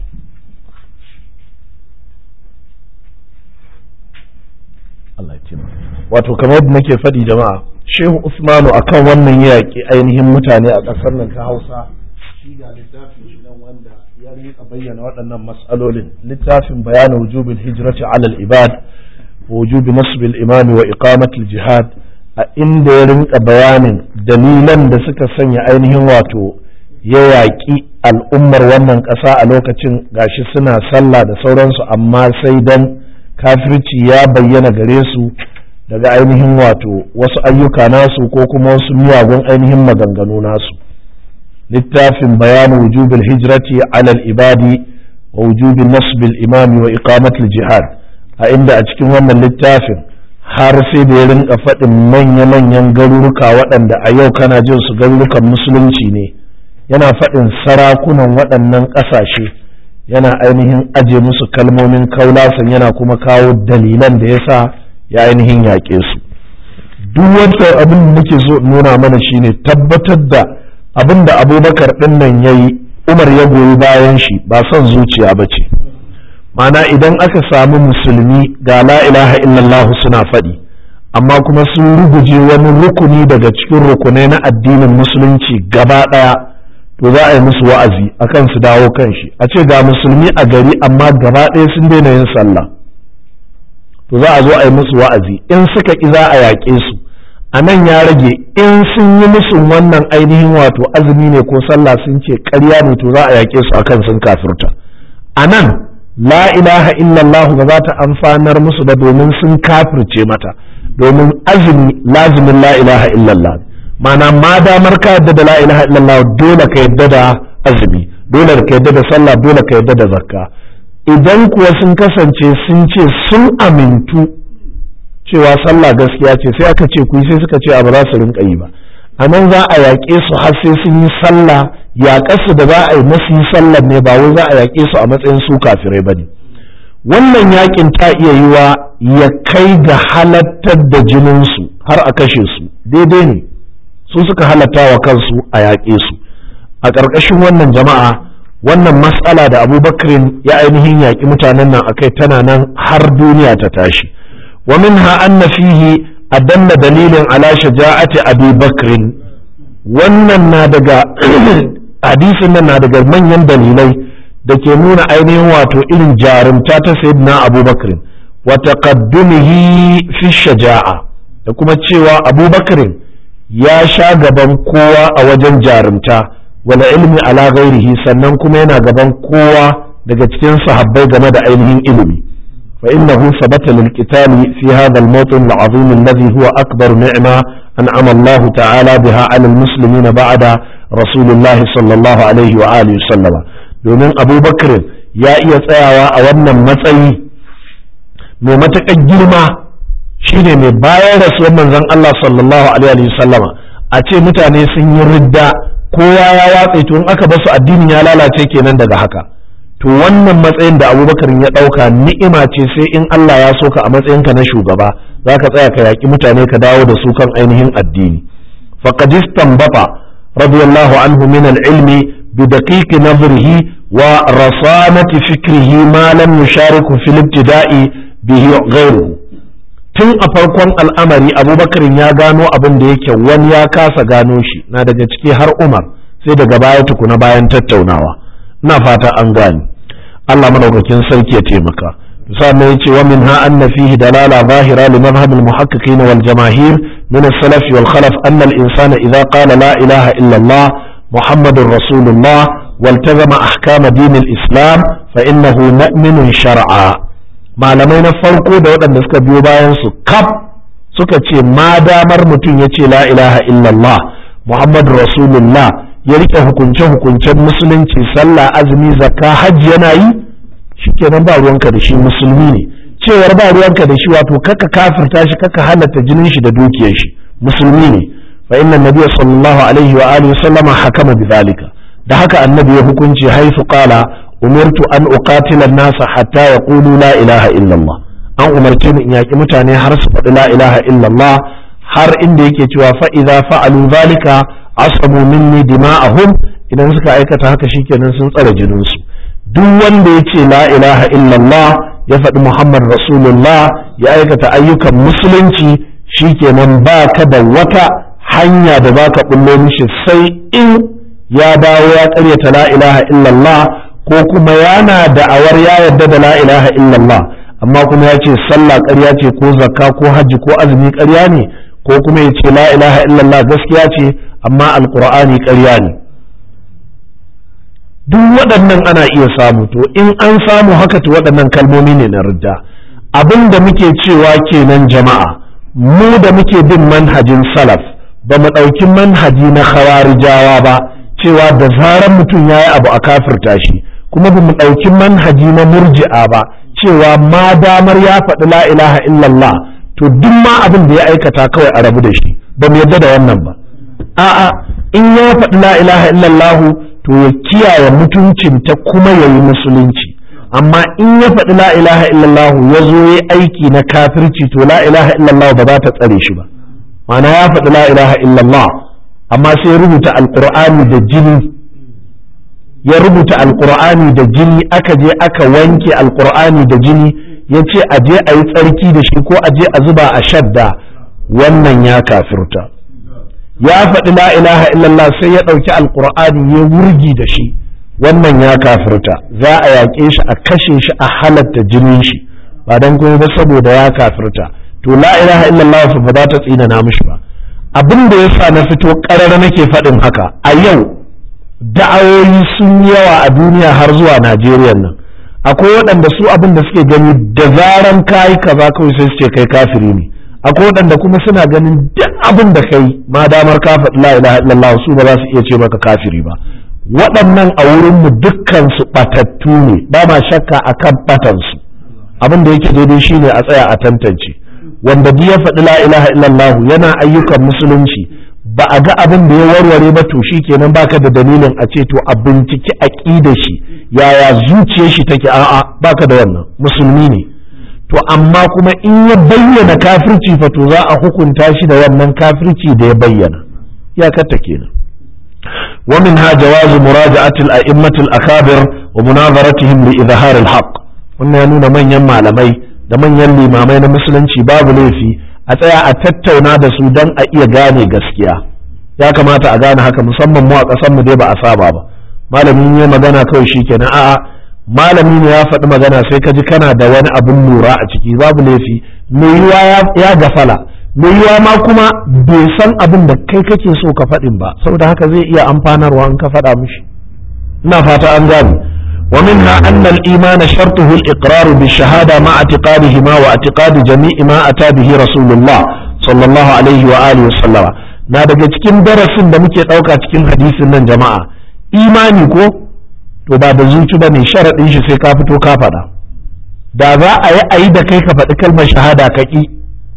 Speaker 1: Allah ya wato kamar yadda nake faɗi jama'a shehu usmanu akan wannan yaƙi ainihin mutane a ƙasar nan ta hausa shi ga littafin shi nan wanda ya rika bayyana waɗannan mas'alolin littafin bayanin wujubin hijrati alal ibad wa wujubi nasbil imami wa iqamatul jihad a inda ya rinka bayanin dalilan da suka sanya ainihin wato ya yaƙi al'ummar wannan ƙasa a lokacin gashi suna sallah da sauransu amma sai dan kafirci ya bayyana gare su daga ainihin wato wasu ayyuka nasu ko kuma wasu miyagun ainihin maganganu nasu littafin bayanin wujubin hijrati alal ibadi wa wujubin nasbil imami wa iqamatul jihad a inda a cikin wannan littafin har sai da ya rinka faɗin manya-manyan garuruka waɗanda a yau kana jin su garurukan musulunci ne yana faɗin sarakunan waɗannan ƙasashe yana ainihin aje musu kalmomin kaulasan yana kuma kawo dalilan da ya sa ya ainihin yaƙe su duk wata abin da nake so nuna mana shine tabbatar da abin da abubakar ɗin nan ya yi umar ya goyi bayan shi ba son zuciya ba ce mana idan aka samu musulmi ga la ilaha illallah suna faɗi amma kuma sun ruguje wani rukuni daga cikin rukunai na addinin musulunci gaba ɗaya to za a yi musu wa'azi akan su dawo kan shi a ce ga musulmi a gari amma gaba ɗaya sun daina yin sallah to za a zo a yi musu wa'azi in suka ƙi za a yaƙe su a nan ya rage in sun yi musu wannan ainihin wato azumi ne ko sallah sun ce ƙarya ne to za a yaƙe su akan sun kafirta a nan la ilaha illallah ba za ta amfanar musu ba domin sun kafirce mata domin azumi lazimin la ilaha illallah mana ma damar ka yadda da la ilaha illallah dole ka yadda da azumi dole ka yadda da sallah dole ka yadda da zakka idan kuwa sun kasance sun ce sun amintu cewa sallah gaskiya ce sai aka ce ku sai suka ce a ba za su rinka yi ba a nan za a yaƙe su har sai sun yi sallah yaƙarsu da za a yi masu yi sallar ne ba wai za a yaƙe su a matsayin su kafirai ba ne wannan yaƙin ta iya yiwa ya kai ga halattar da jininsu har a kashe su daidai ne su suka halatta wa kansu a yaƙe su a ƙarƙashin wannan jama'a wannan matsala da abubakarin ya ainihin yaƙi mutanen nan akai tana nan har duniya ta tashi wa minha anna fihi adanna dalilin ala shaja'ati abi bakrin wannan na daga hadisin nan na daga manyan dalilai da ke nuna ainihin wato irin jarumta ta sayyidina abubakarin wa taqaddumihi fi shaja'a da kuma cewa abubakarin ya sha gaban kowa a wajen jarumta wala ilmi ala ghairihi sannan kuma yana gaban kowa daga cikin sahabbai game da ainihin ilimi fa innahu sabata lil qitali fi hadha al mawtin al azim alladhi huwa akbar ni'ma an'ama Allah ta'ala biha 'ala al muslimin ba'da rasulullah sallallahu alaihi wa alihi sallama domin abubakar ya iya tsayawa a wannan matsayi mai matakan girma shine mai bayan rasuwar manzon Allah sallallahu alaihi wa sallama a ce mutane sun yi ridda kowa ya watse to in aka basu addinin ya lalace kenan daga haka to wannan matsayin da abubakar ya ɗauka ni'ima ce sai in Allah ya so ka a matsayinka na shugaba za ka tsaya ka yaƙi mutane ka dawo da su kan ainihin addini faqad istanbata radiyallahu anhu min al-ilmi bi daqiqi nazrihi wa rasanati fikrihi ma lam yushariku fil ibtida'i bihi ghayruhu tun a farkon al'amari abubakar ya gano abin da yake wani ya kasa gano shi na daga ciki har umar sai daga baya tukuna bayan tattaunawa ina fata an gane allah madaukakin sarki ya taimaka sannan yace wa minha anna fihi dalala zahira li madhhab al muhaqqiqin wal jamaahir min al salaf wal khalaf anna al insana idha qala la ilaha illa allah muhammadur rasulullah والتزم أحكام دين الإسلام فإنه مؤمن شرعا malamai na farko da waɗanda suka biyo bayan su kaf suka ce ma damar mutum ya ce la ilaha illallah muhammadu rasulullah ya rike hukunce hukuncen musulunci sallah azumi zakka hajji yana yi shikenan ba ruwanka da shi musulmi ne cewar ba ruwanka da shi wato kaka kafirta shi kaka halatta jinin shi da dukiyar shi musulmi ne fa inna nabiyya sallallahu alaihi wa alihi sallama hakama bidhalika da haka annabi ya hukunci haifu qala umirtu an uqatila an-nasa hatta yaqulu la ilaha illallah an umarce ni in yaki mutane har su faɗi la ilaha illallah har inda yake cewa fa idza fa'alu zalika asamu minni dima'ahum idan suka aikata haka shikenan sun tsare jininsu duk wanda ya ce la ilaha illallah ya faɗi muhammad rasulullah ya aikata ayyukan musulunci shikenan ba ka da wata hanya da za ka ɓullo mishi sai in ya dawo ya ƙaryata la ilaha illallah ko kuma yana da'awar ya yarda da la ilaha illallah amma kuma ya ce sallah ƙarya ce ko zakka ko hajji ko azumi ƙarya ne ko kuma ya ce la ilaha illallah gaskiya ce amma alƙur'ani ƙarya ne duk waɗannan ana iya samu to in an samu haka to waɗannan kalmomi ne na ridda abin da muke cewa kenan jama'a mu da muke bin manhajin salaf ba mu ɗauki manhaji na khawarijawa ba cewa da zaran mutum ya yi abu a kafirta shi kuma ba mu ɗauki manhaji na murji'a ba cewa ma damar ya faɗi la ilaha illallah to duk ma abin da ya aikata kawai a rabu da shi ba mu yarda da wannan ba a'a in ya faɗi la ilaha illallah to ya kiyaye mutuncinta kuma ya yi musulunci amma in ya faɗi la ilaha illallah ya zo ya aiki na kafirci to la ilaha illallah ba za ta tsare shi ba ma'ana ya faɗi la ilaha illallah amma sai ya rubuta alƙur'ani da jini ya rubuta alƙur'ani da jini aka je aka wanke alƙur'ani da jini ya ce a je a yi tsarki da shi ko a je a zuba a shadda wannan ya kafirta ya faɗi la ilaha illallah sai ya ɗauki alƙur'ani ya wurgi da shi wannan ya kafirta za a yaƙe shi a kashe shi a halatta jinin shi ba don kuma ba saboda ya kafirta to la ilaha illallah fa ba za ta tsinana mishi ba abin da yasa na fito ƙarara nake faɗin haka a yau da'awoyi sun yawa a duniya har zuwa Najeriya nan akwai waɗanda su abin da suke gani da zaran kayi kaza kawai sai su ce kai kafiri ne akwai waɗanda kuma suna ganin duk abin da kai ma damar ka faɗi la ilaha illallah su ba za su iya ce maka kafiri ba waɗannan a wurin mu dukkan su ɓatattu ne ba ma shakka akan ɓatan su abin da yake daidai shine a tsaya a tantance wanda duk ya faɗi la ilaha illallah yana ayyukan musulunci ba a ga abin da ya warware ba to shi kenan baka da dalilin a ce to a binciki aqidar shi yaya zuciyar shi take a'a baka da wannan musulmi ne to amma kuma in ya bayyana kafirci fa to za a hukunta shi da wannan kafirci da ya bayyana iyakarta kenan ومنها جواز مراجعة الأئمة الأكابر ومناظرتهم لإظهار الحق wannan ya nuna manyan malamai da manyan limamai na musulunci babu laifi a tsaya a tattauna da su don a iya gane gaskiya ya kamata a gane haka musamman mu a ƙasar mu dai ba a saba ba malamin ya magana kawai shikenan a'a malami ne ya faɗi magana sai ka ji kana da wani abin lura a ciki babu laifi mai yiwa ya gafala mai yiwa ma kuma bai san abin da kai kake so ka faɗin ba saboda haka zai iya amfanarwa in ka faɗa mishi ina fata an gane ومنها أن الإيمان شرطه الإقرار بالشهادة مع اعتقادهما واعتقاد جميع ما أتى به رسول الله صلى الله عليه وآله وسلم na daga cikin darasin da muke ɗauka cikin hadisin nan jama'a imani ko to ba da zuci ba ne sharaɗin shi sai ka fito ka faɗa da za a yi a yi da kai ka faɗi kalmar shahada ka ƙi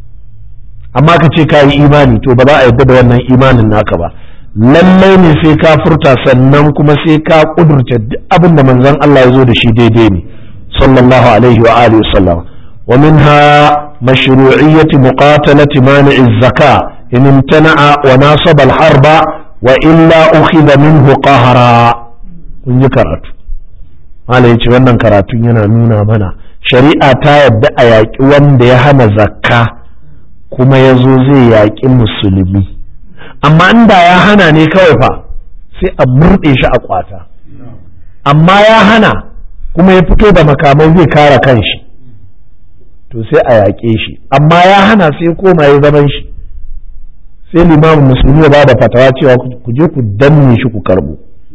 Speaker 1: amma ka ce ka yi imani to ba za a yarda da wannan imanin naka ba lallai ne sai ka furta sannan kuma sai ka kudurta duk abin da manzon Allah ya zo da shi daidai ne sallallahu alaihi wa alihi wasallam wa minha mashru'iyyati muqatalati mani'i zaka in imtana'a wa nasaba al-harba wa illa ukhidha minhu qahara kun ji karatu malai yace wannan karatun yana nuna mana shari'a ta yadda a yaƙi wanda ya hana zakka kuma ya zo zai yaƙi musulmi amma inda ya hana ne kawai fa sai a murɗe shi a kwata amma ya hana kuma ya fito da makamai zai kare kanshi to sai a yaƙe shi amma ya hana sai koma ya zaman shi sai limamin musulmi ya bada fatawa cewa ku je ku danne shi ku karbo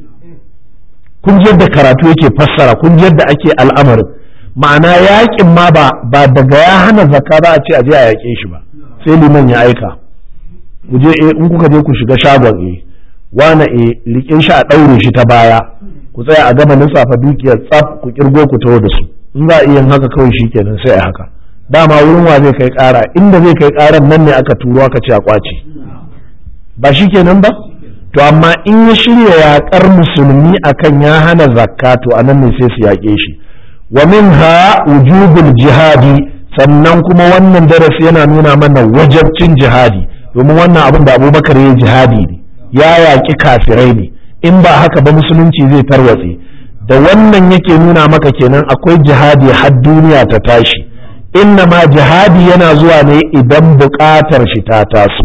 Speaker 1: kun ji yadda karatu yake fassara kun ji yadda ake al'amarin ma'ana yaƙin ma ba daga ya hana zakka ba a ce a je a yaƙe shi ba sai liman ya aika ku je in kuka je ku shiga shagon e wane e rike shi a ɗaure shi ta baya ku tsaya a gama lissafa dukiyar tsaf ku kirgo ku taho da su in za a iya haka kawai shi kenan sai a haka dama wurin wa zai kai ƙara inda zai kai ƙaran nan ne aka turo aka ce a kwace ba shi kenan ba to amma in ya shirya yaƙar musulmi akan ya hana zakka to anan ne sai su yaƙe shi wa minha wujubul jihadi sannan kuma wannan darasi yana nuna mana wajabcin jihadi domin wannan abin da abubakar ya jihadi ne ya yaƙi kafirai ne in ba haka ba musulunci zai tarwatse da wannan yake nuna maka kenan akwai jihadi har duniya ta tashi inna ma jihadi yana zuwa ne idan buƙatar shi ta taso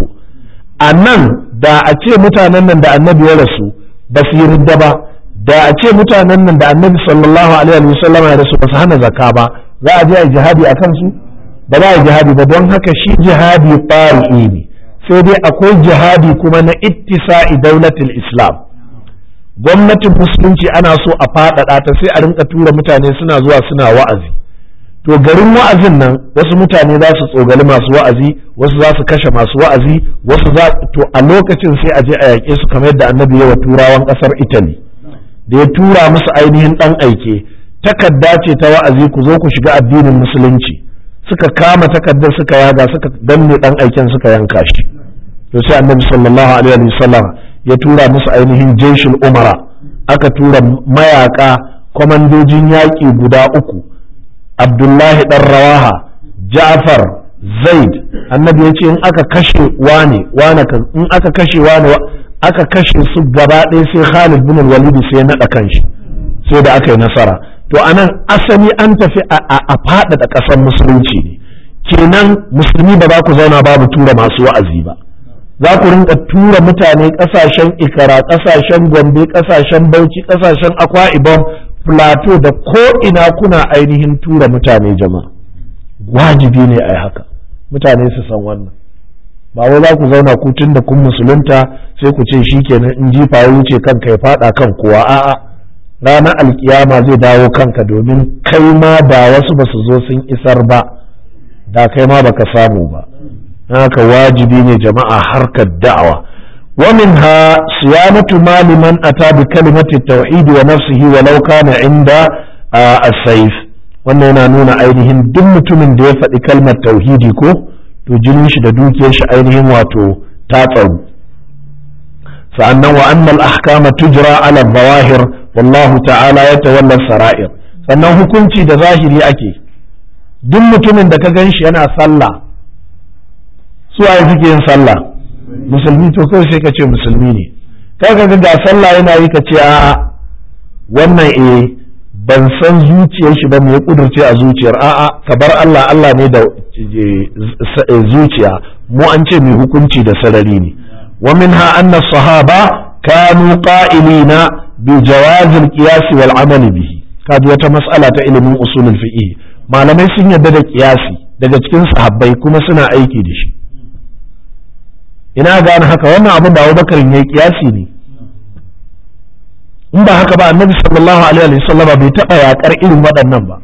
Speaker 1: a nan da a ce mutanen nan da annabi ya rasu ba su yi ridda ba da a ce mutanen nan da annabi sallallahu alaihi wasallam ya rasu ba su hana zakka ba za a je a jihadi a kansu ba za a jihadi ba don haka shi jihadi fari'i ne sai dai akwai jihadi kuma na ittisa'i daulatul islam gwamnatin musulunci ana so a faɗaɗa ta sai a rinka tura mutane suna zuwa suna wa'azi to garin wa'azin nan wasu mutane za su tsogali masu wa'azi wasu za su kashe masu wa'azi wasu za to a lokacin sai a je a yaƙe su kamar yadda annabi ya wa turawan ƙasar italy da ya tura musu ainihin ɗan aike takarda ce ta wa'azi ku zo ku shiga addinin musulunci suka kama takardar suka yaga suka danne ɗan aiken suka yanka shi to sai annabi sallallahu alaihi wasallam ya tura musu ainihin jeshin umara aka tura mayaka kwamandojin yaƙi guda uku abdullahi ɗan rawaha ja'far zaid annabi ya ce in aka kashe wane wane in aka kashe wane aka kashe su gaba ɗaya sai khalid bin walidi sai ya naɗa kanshi sai da aka yi nasara to anan asali an tafi a faɗaɗa ƙasar musulunci ne kenan musulmi ba za ku zauna babu tura masu wa'azi ba za ku rinka tura mutane ƙasashen ikara ƙasashen gombe ƙasashen bauchi ƙasashen akwa ibom plateau da ko ina kuna ainihin tura mutane jama'a wajibi ne a haka mutane su san wannan ba wai za ku zauna ku tun da kun musulunta sai ku ce shikenan in jifa ya wuce kanka ya faɗa kan kowa a'a ranar alkiyama zai dawo kanka domin kai ma da wasu ba su zo sun isar ba da kai ma baka samu ba haka wajibi ne jama'a harkar da'awa wa minha siyamatu mali man ata bi kalimati tauhid wa nafsihi walau kana inda as-sayf wannan yana nuna ainihin duk mutumin da ya faɗi kalmar tauhidi ko to jinin shi da dukiyar shi ainihin wato ta tsaru sa'annan wa annal ahkama tujra ala zawahir wallahu ta'ala yatawalla sara'ir sannan hukunci da zahiri ake duk mutumin da ka gan shi yana sallah su waye suke yin sallah musulmi to kawai sai ka ce musulmi ne kai ka ga sallah yana yi ka ce a'a wannan eh ban san zuciyar shi ba mai kudurce a zuciyar a'a ka bar Allah Allah ne da zuciya mu an ce mai hukunci da sarari ne wa minha anna sahaba kanu qa'ilina bi jawaz al-qiyas wal amal bihi kaji wata mas'ala ta ilimin usulul fiqh malamai sun yarda da qiyasi daga cikin sahabbai kuma suna aiki da shi ina gane haka wannan abin da Abubakar ya yi kiyasi ne in ba haka ba annabi sallallahu alaihi wasallama bai taɓa yakar irin waɗannan ba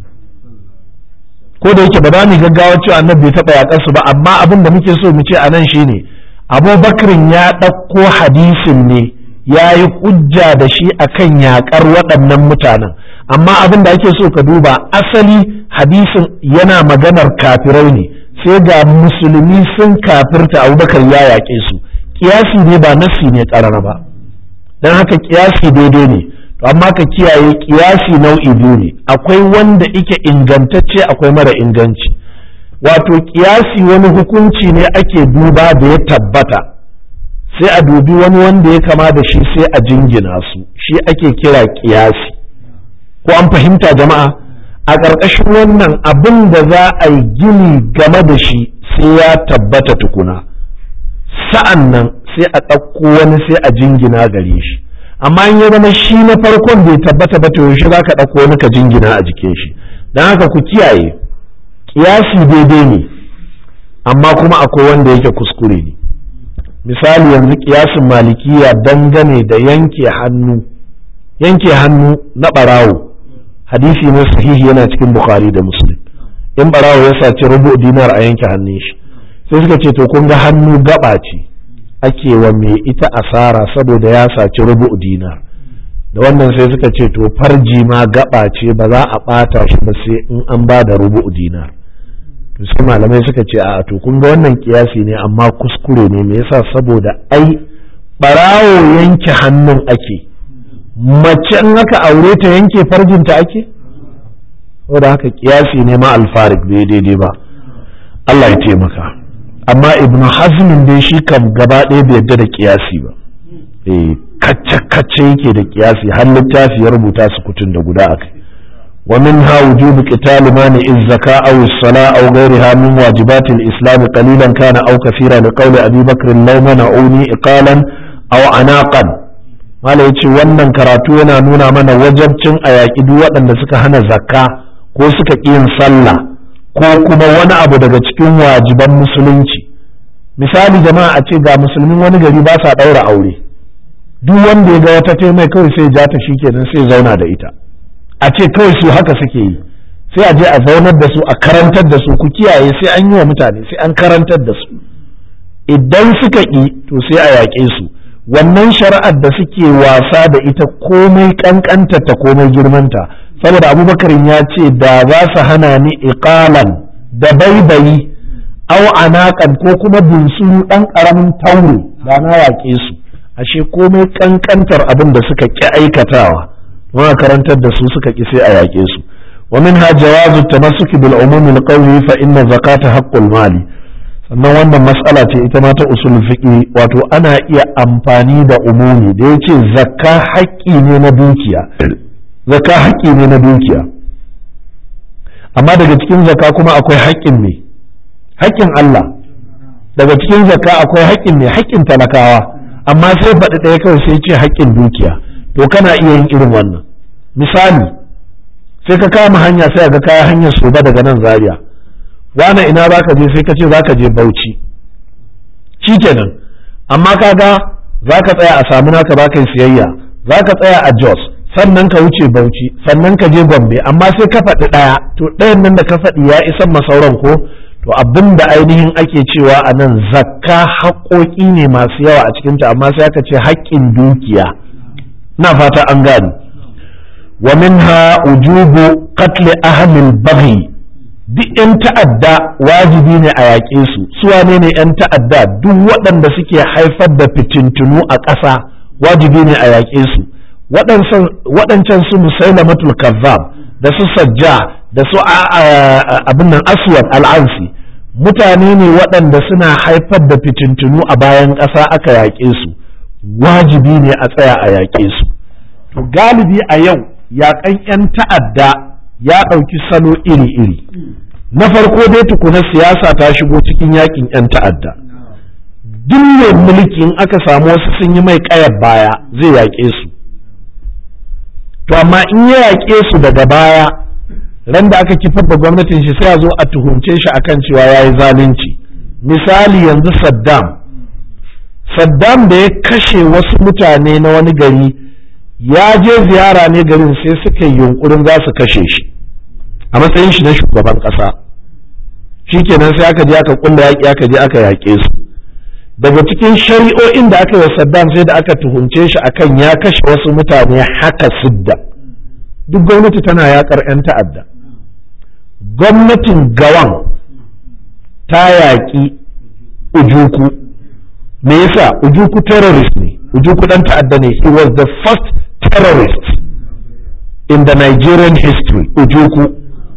Speaker 1: ko da yake ba za mu gaggawa cewa annabi bai taɓa yakar su ba amma abin da muke so mu ce a nan shine Abubakar ya ɗauko hadisin ne ya yi hujja da shi akan yakar waɗannan mutanen amma abin da ake so ka duba asali hadisin yana maganar kafirai ne sai ga musulmi sun kafirta abubakar ya yaƙe su kiyasi ne ba nassi ne ƙarara ba don haka kiyasi daidai ne to amma ka kiyaye kiyasi nau'i biyu ne akwai wanda ike ingantacce akwai mara inganci wato kiyasi wani hukunci ne ake duba da ya tabbata sai a dubi wani wanda ya kama da shi sai a jingina su shi ake kira kiyasi ko an fahimta jama'a a ƙarƙashin wannan abin da za a yi gini game da shi sai ya tabbata tukuna sa'an nan sai a ɗauko wani sai a jingina gare shi amma in ya zama shi na farkon bai tabbata ba to yaushe za ka ɗauko wani ka jingina a jikin shi don haka ku kiyaye ƙiyasi daidai ne amma kuma akwai wanda yake kuskure ne misali yanzu ƙiyasin malikiya dangane da yanke hannu yanke hannu na ɓarawo hadisi ne sahihi yana cikin bukhari da muslim in ɓarawo ya saci rubu dinar a yanke hannun shi sai suka ce to kun ga hannu gaba ce ake wa mai ita asara saboda ya saci rubu dinar da wannan sai suka ce to farji ma gaba ce ba za a ɓata shi ba sai in an ba da rubu dinar to sai malamai suka ce a to kun ga wannan kiyasi ne amma kuskure ne me yasa saboda ai ɓarawo yanke hannun ake mace in aka aure ta yanke farjinta ake saboda haka kiyasi ne ma alfarik bai daidai ba Allah ya taimaka amma ibn hazmin dai shi kam gaba ɗaya bai yadda da kiyasi ba eh kacce-kacce yake da kiyasi har littafi ya rubuta su kutun da guda akai wa minha wujubu qital mani az-zaka aw as-sala aw ghayriha min wajibat al-islam qalilan kana aw kathira li qawli abi bakr law mana'uni iqalan aw anaqan mala yace wannan karatu yana nuna mana wajabcin a yaƙi duk waɗanda suka hana zakka ko suka ƙi yin sallah ko kuma wani abu daga cikin wajiban musulunci misali jama'a a ce ga musulmin wani gari ba sa ɗaura aure duk wanda ya ga wata ta mai kawai sai ja ta kenan sai zauna da ita a ce kawai su haka suke yi sai a je a zaunar da su a karantar da su ku kiyaye sai an yi wa mutane sai an karantar da su idan suka ƙi to sai a yaƙe su wannan shari'ar da suke wasa da ita komai kankanta ta komai girmanta saboda abubakar ya ce da za su hana ni iqalan da baibayi au anakan ko kuma bunsuru ɗan ƙaramin taure da na yaƙe su ashe komai kankantar abin da suka ƙi aikatawa ma karantar da su suka ƙi sai a yaƙe su wa minha jawazu tamassuki bil umumi al qawli fa inna zakata haqqul mali sannan wannan mas'ala ce ita ma ta usul fiqi wato ana iya amfani da umumi da yace zakka haƙƙi ne na dukiya zakka haƙƙi ne na dukiya amma daga cikin zakka kuma akwai haƙƙin ne haƙƙin Allah daga cikin zakka akwai haƙƙin ne haƙƙin talakawa amma sai faɗi ɗaya kawai sai ce haƙƙin dukiya to kana iya yin irin wannan misali sai ka kama hanya sai ga kaya hanyar soba daga nan zaria wane ina za ka je sai ka ce za ka je bauchi shikenan amma kaga za ka tsaya a samu naka ba kai siyayya za ka tsaya a jos sannan ka wuce bauchi sannan ka je gombe amma sai ka faɗi ɗaya to ɗayan nan da ka faɗi ya isan masauran ko to abin da ainihin ake cewa a nan zakka haƙoƙi ne masu yawa a cikinta amma sai aka ce haƙƙin dukiya na fata an gani wa minha ujubu qatl ahli baghi duk yan ta'adda wajibi ne a yaƙe su su wane ne yan ta'adda duk waɗanda suke haifar da fitintunu a ƙasa wajibi ne a yaƙe su waɗancan su musailamatul kazzab da su sajja da su abin nan aswad al'ansi mutane ne waɗanda suna haifar da fitintunu a bayan ƙasa aka yaƙe su wajibi ne a tsaya a yaƙe su to galibi a yau yaƙan 'yan ta'adda ya ɗauki salo iri-iri na farko dai tukuna siyasa ta shigo cikin yaƙin 'yan ta'adda duk mai mulki in aka samu wasu sun yi mai ƙayar baya zai yaƙe su to amma in ya yaƙe su daga baya ran da aka kifar da gwamnatin shi sai a zo a tuhumce shi akan cewa ya yi zalunci misali yanzu saddam saddam da ya kashe wasu mutane na wani gari ya je ziyara ne garin sai suka yi yunkurin za su kashe shi a matsayin shi na shugaban ƙasa shikenan sai aka je aka kulla yaƙi aka je aka yaƙe su daga cikin shari'o'in da aka yi wa saddam sai da aka tuhumce shi akan ya kashe wasu mutane haka sidda duk gwamnati tana yaƙar 'yan ta'adda gwamnatin gawan ta yaƙi ujuku me yasa ujuku terrorist ne ujuku dan ta'adda ne he was the first terrorist in the Nigerian history ujuku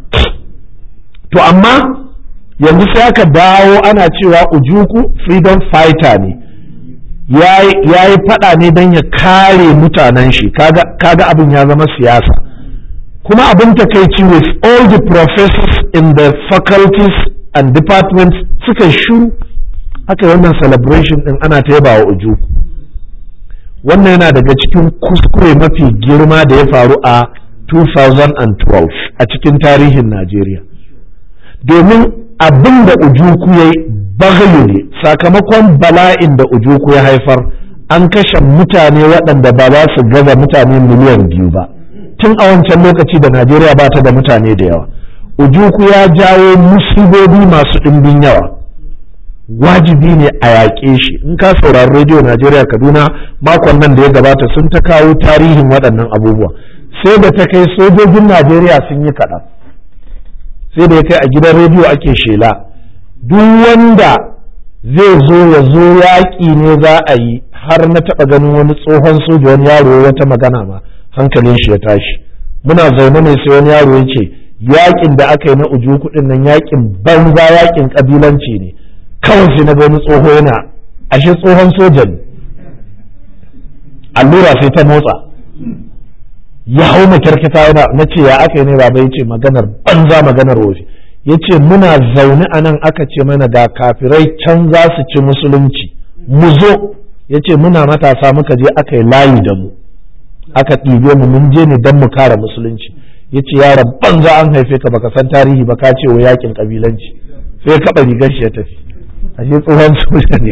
Speaker 1: to amma yanzu sai aka dawo ana cewa ujuku freedom fighter ne ya yi fada ne don ya kare mutanen shi kaga abin ya zama siyasa kuma abin takaici with all the professors in the faculties and departments suka shuru aka yi wannan celebration din ana ta yaba wa ujuku wannan yana daga cikin kuskure mafi girma da ya faru a 2012 a cikin tarihin Najeriya domin abin da ujuku ya yi bagayu ne sakamakon bala'in da ujuku ya haifar an kashe mutane waɗanda ba za su gaza mutane miliyan biyu ba tun a wancan lokaci da Najeriya ba ta da mutane da yawa ujuku ya jawo musibobi masu ɗimbin yawa wajibi ne a yaƙe shi in ka saurari rediyo najeriya kaduna makon nan da ya gabata sun ta kawo tarihin waɗannan abubuwa sai da ta kai sojojin najeriya sun yi kaɗan sai da ya kai a gidan rediyo ake shela duk wanda zai zo ya zo yaƙi ne za a yi har na taɓa ganin wani tsohon soja wani yaro wata magana ma hankalin shi ya tashi muna zaune ne sai wani yaro ya ce yaƙin da aka yi na uju kuɗin nan yaƙin banza yaƙin ƙabilanci ne kawai sai na ga wani tsoho yana ashe tsohon soja ne allura sai ta motsa ya hau makyarkita yana na ce ya aka yi ne baba ya ce maganar banza maganar wofi ya ce muna zaune a nan aka ce mana ga kafirai can za su ci musulunci mu zo ya ce muna matasa muka je aka yi layi da mu aka ɗibe mu mun je ne don mu kare musulunci ya ce yaron banza an haife ka baka san tarihi ba ka ce wa yakin kabilanci sai ya kaɓa rigar shi ya tafi ashe tsohon soja ne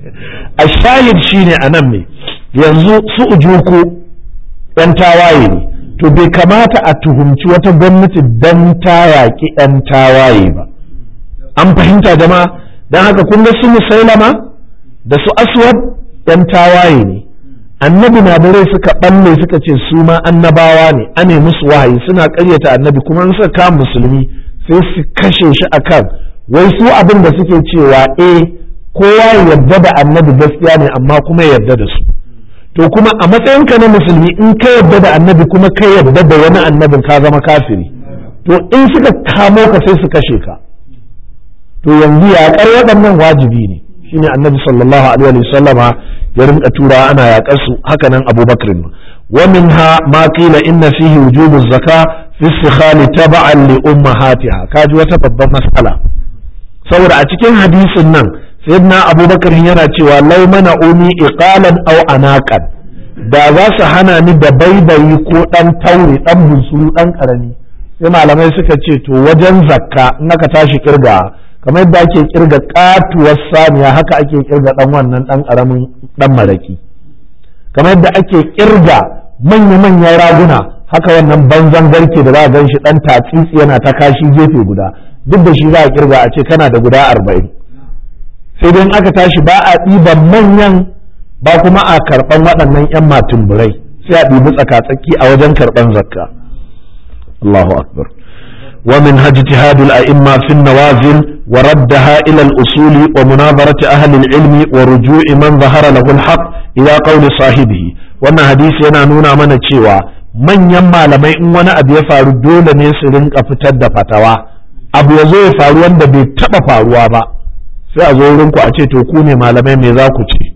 Speaker 1: a shahid shine a nan ne yanzu su ujuku ɗan tawaye ne to bai kamata a tuhumci wata gwamnati don ta yaƙi ɗan tawaye ba an fahimta jama'a don haka kun ga su musailama da su aswad ɗan tawaye ne annabi na da rai suka ɓalle suka ce su ma annabawa ne ane musu wahayi suna ƙaryata annabi kuma in suka kama musulmi sai su kashe shi akan wai su abin da suke cewa eh kowa ya yarda da annabi gaskiya ne amma kuma ya yarda da su to kuma a matsayinka na musulmi in ka yarda da annabi kuma ka yarda da wani annabin ka zama kafiri to in suka kamo ka sai su kashe ka to yanzu yaƙar waɗannan wajibi ne shine annabi sallallahu alaihi wa sallama ya rinka tura ana yaƙar su haka nan abubakar wa minha ma qila inna fihi wujubu zaka fi istikhali tab'an li ummahatiha kaji wata babban mas'ala saboda a cikin hadisin nan sayyidina abubakar yana cewa lau mana umi iqalan aw anaqan da za su hana ni da baibayi ko dan taure dan bunsuru dan karami sai malamai suka ce to wajen zakka in aka tashi kirga kamar yadda ake kirga katuwar saniya haka ake kirga dan wannan dan karamin dan maraki kamar yadda ake kirga manya-manyan raguna haka wannan banzan garke da za a gan shi dan tatsitsi yana ta kashi gefe guda duk da shi za a kirga a ce kana da guda arba'in sai dai aka tashi ba a ɗiban manyan ba kuma a karɓan waɗannan 'yan matumburai sai a ɗibi tsaka-tsaki a wajen karɓan zakka Allahu akbar wa min hajtihad al-a'imma fi an-nawazil wa raddaha ila al-usul wa munazarati ahli al-ilm wa ruju'i man zahara lahu al-haq ila qawli sahibihi wannan hadisi yana nuna mana cewa manyan malamai in wani abu ya faru dole ne su rinka fitar da fatawa abu ya zo ya faru wanda bai taɓa faruwa ba sai a zo wurin ku a ce to ku ne malamai me za ku ce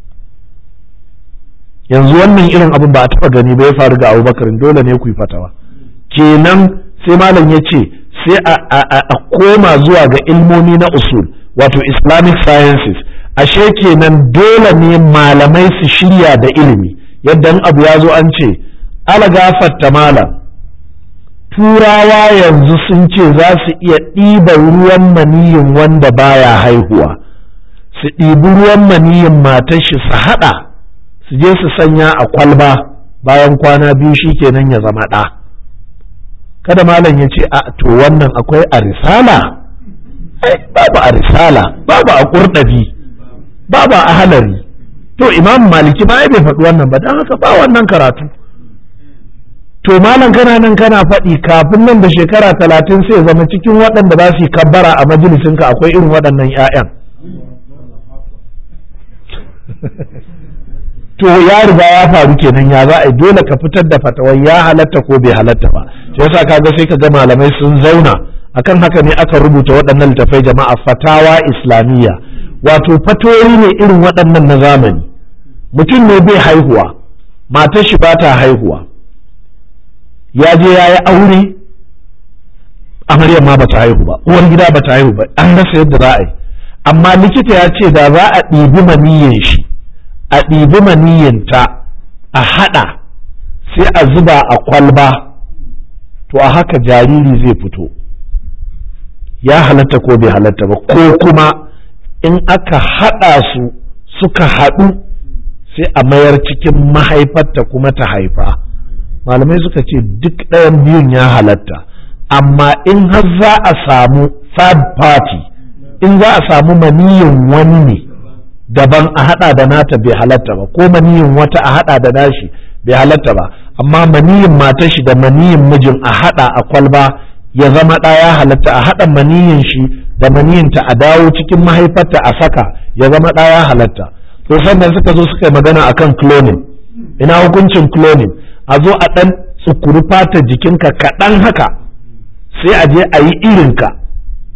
Speaker 1: yanzu wannan irin abin ba a taɓa gani ba ya faru ga abubakar dole ne ku yi fatawa kenan sai malam ya ce sai a koma zuwa ga ilmomi na usul wato islamic sciences ashe kenan dole ne malamai su shirya da ilimi yadda abu ya zo an ce ala gafatta malam turawa yanzu sun ce za su iya ɗiba ruwan maniyin wanda baya haihuwa su ɗibi ruwan maniyin matar shi su haɗa su je su sanya a kwalba bayan kwana biyu shi kenan ya zama ɗa kada malam ya ce a to wannan akwai a risala babu a risala babu a ƙurɗabi babu a halari to imam maliki ma bai faɗi wannan ba don haka ba wannan karatu to malam kana nan kana faɗi kafin nan da shekara talatin sai zama cikin waɗanda za su yi kabbara a majalisinka akwai irin waɗannan 'ya'yan to ya riga ya faru kenan ya za a dole ka fitar da fatawar ya halatta ko bai halatta ba shi yasa kaga sai ka ga malamai sun zauna akan haka ne aka rubuta waɗannan littafai jama'a fatawa islamiyya wato fatoyi ne irin waɗannan na zamani mutum ne bai haihuwa matar shi ba ta haihuwa ya je ya yi aure amaryar ma bata haihu ba uwar gida bata haihu ba an rasa yadda za a yi amma likita ya ce da za a ɗibi maniyin shi a ɗibi maniyinta a haɗa sai a zuba a kwalba to a haka jariri zai fito ya halatta ko bai halatta ba ko kuma in aka haɗa su suka haɗu sai a mayar cikin mahaifarta kuma ta haifa malamai suka ce duk ɗayan biyun ya halatta amma in har za a samu third party in za a samu maniyin wani ne daban a hada da nata bai halatta ba ko maniyin wata a hada da nashi bai halatta ba amma maniyin matar shi da maniyin mijin a hada a kwalba ya zama ɗaya halatta a hada maniyin shi da maniyinta a dawo cikin mahaifarta a saka ya zama ɗaya halatta to sannan suka zo suka yi magana akan cloning ina hukuncin cloning a zo a ɗan tsukuri fatar jikinka kaɗan haka sai a je a yi irinka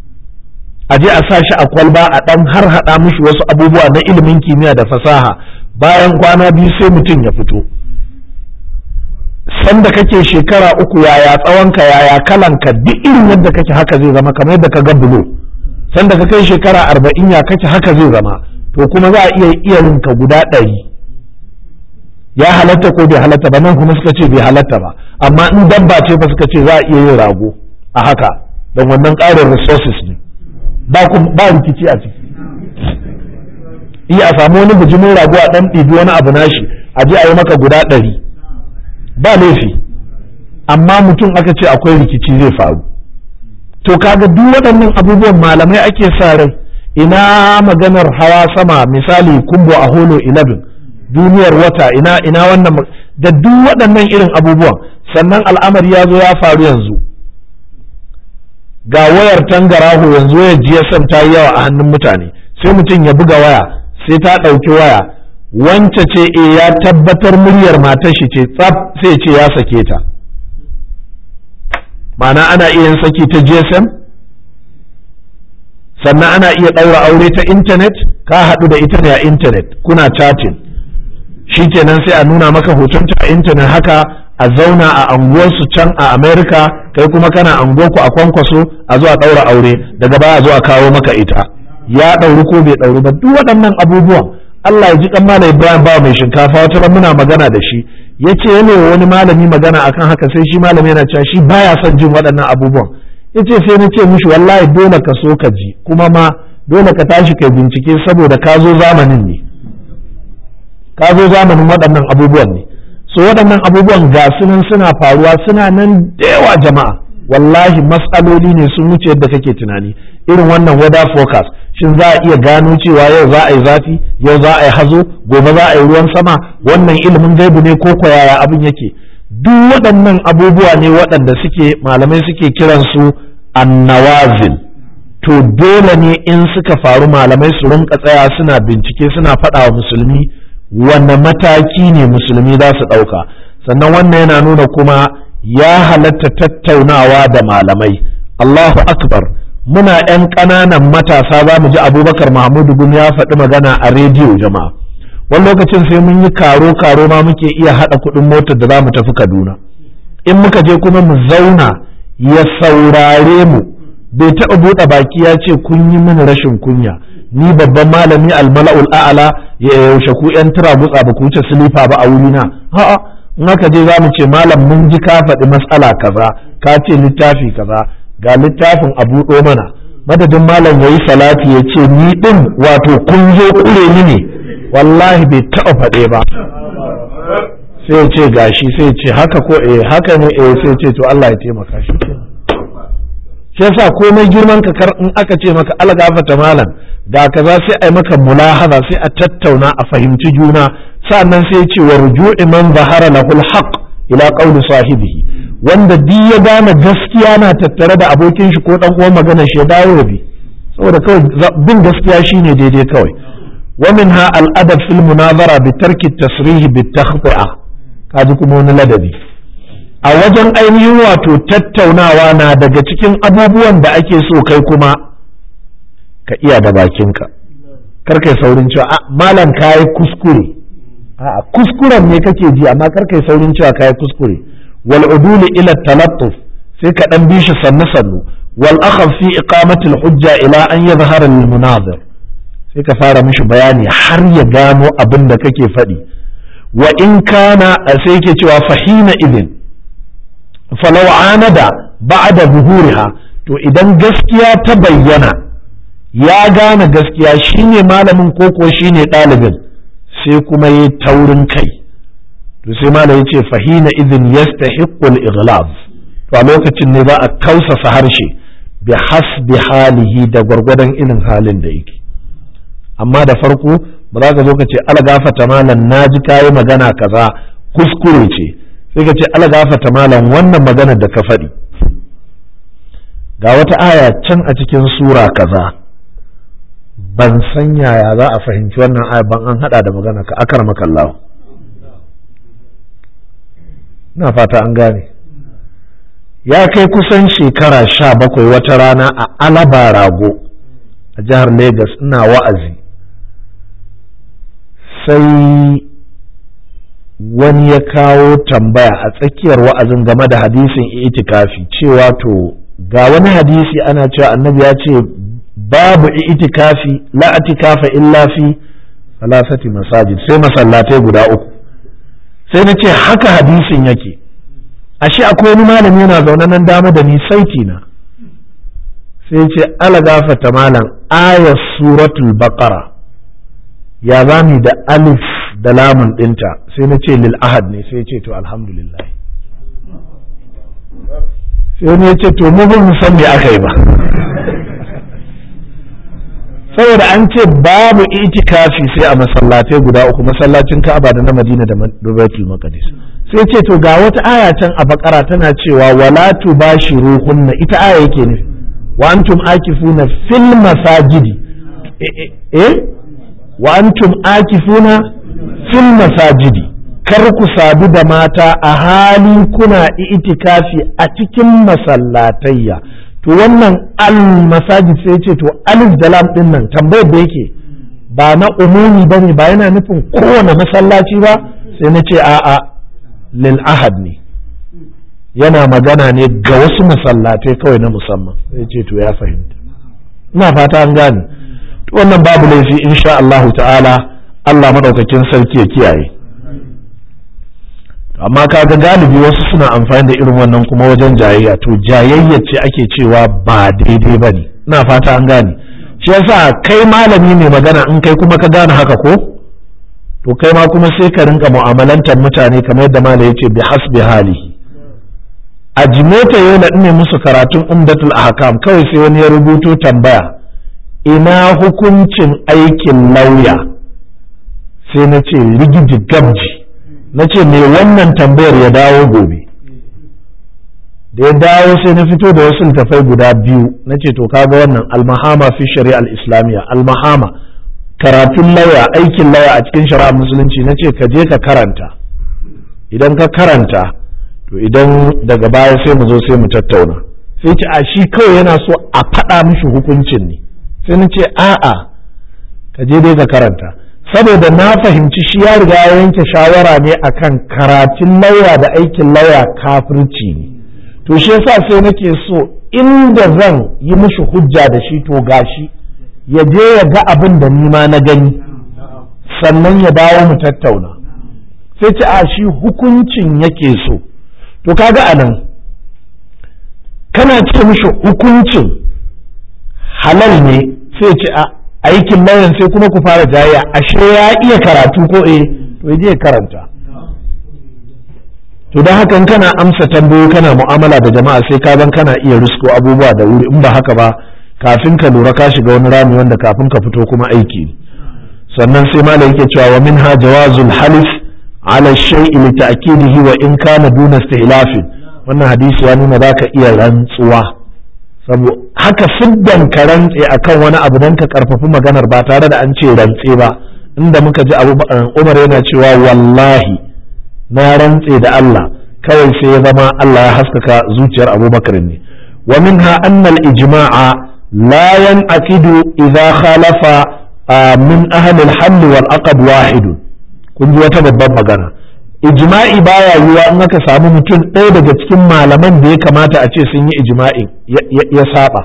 Speaker 1: a je a sa shi a kwalba a ɗan har haɗa mishi wasu abubuwa na ilimin kimiyya da fasaha bayan kwana biyu sai mutum ya fito sanda kake shekara uku yaya tsawonka yaya kalanka duk irin yadda kake haka zai zama kamar yadda ka ga bulo sanda ka kai shekara arba'in ya kake haka zai zama to kuma za a iya iyalinka guda ɗari ya halatta ko bai halatta ba nan kuma suka ce bai halatta ba amma in dabba ce ba suka ce za a iya yin rago a haka don wannan ƙarin resources ne ba rikici a ciki iya a samu wani bijimin rago a ɗan ɗibi wani abu nashi a je a yi maka guda ɗari ba laifi amma mutum aka ce akwai rikici zai faru to kaga duk waɗannan abubuwan malamai ake sa rai ina maganar hawa sama misali kumbo a holo 11 duniyar wata ina ina wannan da duk waɗannan irin abubuwan sannan al'amari ya zo ya faru yanzu ga wayar tangaraho yanzu wayar GSM ta yi yawa a hannun mutane sai mutum ya buga waya sai ta ɗauki waya wance ce e ya tabbatar muryar matar shi ce tsaf sai ce ya sake ta ma'ana ana iya yin saki ta GSM sannan ana iya ɗaura aure ta intanet ka haɗu da ita ne a intanet kuna chatting shikenan sai a nuna maka hotonta a intanet haka a zauna a anguwarsu can a Amerika kai kuma kana anguwarku a kwankwaso a zuwa ɗaura aure daga baya a zo a kawo maka ita ya ɗauri ko bai ɗauri ba duk waɗannan abubuwan Allah ya ji kan malam Ibrahim ba mai shinkafa wata ran muna magana da shi yace yana wani malami magana akan haka sai shi malami yana cewa shi baya son jin waɗannan abubuwan yace sai na ce mishi wallahi dole ka so ka ji kuma ma dole ka tashi kai bincike saboda ka zo zamanin ne ka zo zamanin waɗannan abubuwan ne so waɗannan abubuwan ga sunan suna faruwa suna nan da yawa jama'a wallahi matsaloli ne sun wuce yadda kake tunani irin wannan weather forecast shin za a iya gano cewa yau za a yi zafi yau za a yi hazo gobe za a yi ruwan sama wannan ilimin gaibu ne ko yaya abin yake duk waɗannan abubuwa ne waɗanda suke malamai suke kiransu annawazil to dole ne in suka faru malamai su rinka tsaya suna bincike suna faɗa wa musulmi wanne mataki ne musulmi za su ɗauka sannan wannan yana nuna kuma ya halatta tattaunawa da malamai Allahu akbar muna 'yan ƙananan matasa za mu ji abubakar mahmudu gumi ya faɗi magana a rediyo jama'a wani lokacin sai mun yi karo karo ma muke iya haɗa kuɗin motar da za mu tafi kaduna in muka je kuma mu zauna ya saurare mu bai taɓa buɗe baki ya ce kun yi mini rashin kunya ni babban malami almala'ul a'ala ya yaushe ku 'yan tura gutsa ba ku wuce silifa ba a wurina a'a in aka je za mu ce malam mun ji ka faɗi matsala kaza ka ce littafi kaza ga littafin a buɗo mana madadin malam ya yi salati ya ce ni ɗin wato kun zo ƙure ni ne wallahi bai taɓa faɗe ba sai ya ce gashi sai ya ce haka ko eh haka ne eh sai ya ce to Allah ya taimaka shi shi yasa komai girman ka kar in aka ce maka algafata malam da kaza sai ai maka mulahaza sai a tattauna a fahimci juna sannan sai ya ce wa ruju'i man zahara lahul haqq ila qawli sahibihi wanda duk ya gane gaskiya na tattare da abokin shi ko dan uwan magana shi ya dawo da bi saboda kawai bin gaskiya shine daidai kawai wa minha al adab fil munazara bi tarki tasrih bi takhti'a kaji kuma wani ladabi a wajen ainihin wato tattaunawa na daga cikin abubuwan da ake so kai kuma ka iya da bakinka kar kai saurin cewa a malam kayi kuskure a kuskuren ne kake ji amma kar kai saurin cewa kayi kuskure wal uduli ila talattuf sai ka dan bi shi sannu sannu wal akhaf fi iqamati al hujja ila an yadhhara lil munazir sai ka fara mishi bayani har ya gano abin da kake faɗi wa in kana sai yake cewa fahina idin falau anada ba'da zuhuriha to idan gaskiya ta bayyana ya gane gaskiya shine malamin koko shine ɗalibin sai kuma yi taurin kai to sai malam ya ce fahina idin yastahiqqul ighlab to a lokacin ne za a kausasa harshe bi hasbi halihi da gwargwadon irin halin da yake amma da farko ba za ka zo ka ce algafata malam na ji kayi magana kaza kuskure ce sai ka ce algafata malam wannan maganar da ka faɗi ga wata aya can a cikin sura kaza ban san yaya za a fahimci wannan aya ban an hada da magana ka akar makallahu na fata an gane ya kai kusan shekara sha bakwai wata rana a alaba rago a jihar Legas ina wa'azi sai wani ya kawo tambaya a tsakiyar wa'azin game da hadisin itikafi cewa to ga wani hadisi ana cewa annabi ya ce babu itikafi la itikafa illa fi salasati masajid sai masallatai guda uku sai na ce haka hadisin yake ashe akwai wani malami yana zaune nan dama da ni saiti na sai ce ala gafata malam ayat suratul baqara ya zami da alif da lamun dinta sai na ce lil ahad ne sai ce to alhamdulillah sai wani ya ce to mu ba mu san me aka yi ba saboda an ce babu itikafi sai a masallatai guda uku masallacin Ka'aba da na Madina da Baitul Maqdis sai ce to ga wata aya can a bakara tana cewa wala tubashiruhunna ita aya yake ne wa antum akifuna fil masajidi eh wa antum akifuna fil masajidi kar ku sadu da mata a hali kuna itikafi a cikin masallatayya to wannan al masajid sai ce to alif da lam din nan tambayar da yake ba na umumi bane ba yana nufin kowane masallaci ba sai na ce a'a lil ahad ne yana magana ne ga wasu masallatai kawai na musamman sai ce to ya fahimta ina fata an gane wannan babu laifi insha Allahu ta'ala Allah madaukakin sarki ya kiyaye amma kaga galibi wasu suna amfani da irin wannan kuma wajen jayayya to jayayya ce ake cewa ba daidai ba ne ina fata an gane shi yasa kai malami mai magana in kai kuma ka gane haka ko to kai ma kuma sai ka rinka mu'amalantar mutane kamar yadda malam yace bi hasbi halihi a jimeta yola ne musu karatun umdatul ahkam kawai sai wani ya rubuto tambaya ina hukuncin aikin lauya sai na ce rigiji gabji na ce me wannan tambayar ya dawo gobe da ya dawo sai na fito da wasu littafai guda biyu na ce to kaga wannan almahama fi shari'a al-islamiyya almahama karatun lauya aikin lauya a cikin shari'ar musulunci na ce ka je ka karanta idan ka karanta to idan daga baya sai mu zo sai mu tattauna sai ce a shi kawai yana so a faɗa mishi hukuncin ne sai na ce a'a ka je dai ka karanta saboda na fahimci shi ya riga ya yanke shawara ne akan karatun lauya da aikin lauya kafirci ne to shi yasa sai nake so inda zan yi mishi hujja da shi to gashi ya je ya ga abin da nima na gani sannan ya dawo mu tattauna sai ce a shi hukuncin yake so to kaga anan kana ce mishi hukuncin halal ne sai ce a aikin lauyan sai kuma ku fara jayayya ashe ya iya karatu ko eh to ya je karanta to don haka kana amsa tambayo kana mu'amala da jama'a sai ka zan kana iya risko abubuwa da wuri in ba haka ba kafin ka lura ka shiga wani rami wanda kafin ka fito kuma aiki ne sannan sai malam yake cewa wa minha jawazul halif ala shay'i li ta'kidihi wa in kana duna istihlafin wannan hadisi ya nuna zaka iya rantsuwa saboda haka siddan ka rantse akan wani abu dan ka karfafi maganar ba tare da an ce rantse ba inda muka ji abu Umar yana cewa wallahi na rantse da Allah kawai sai ya zama Allah ya haskaka zuciyar Abubakar ne wa minha anna al-ijma'a la yanqidu idza khalafa min ahli al-hal wal aqd wahid kun ji wata babban magana ijma'i baya yiwa in aka samu mutum ɗaya daga cikin malaman da ya kamata a ce sun yi ijma'in ya saba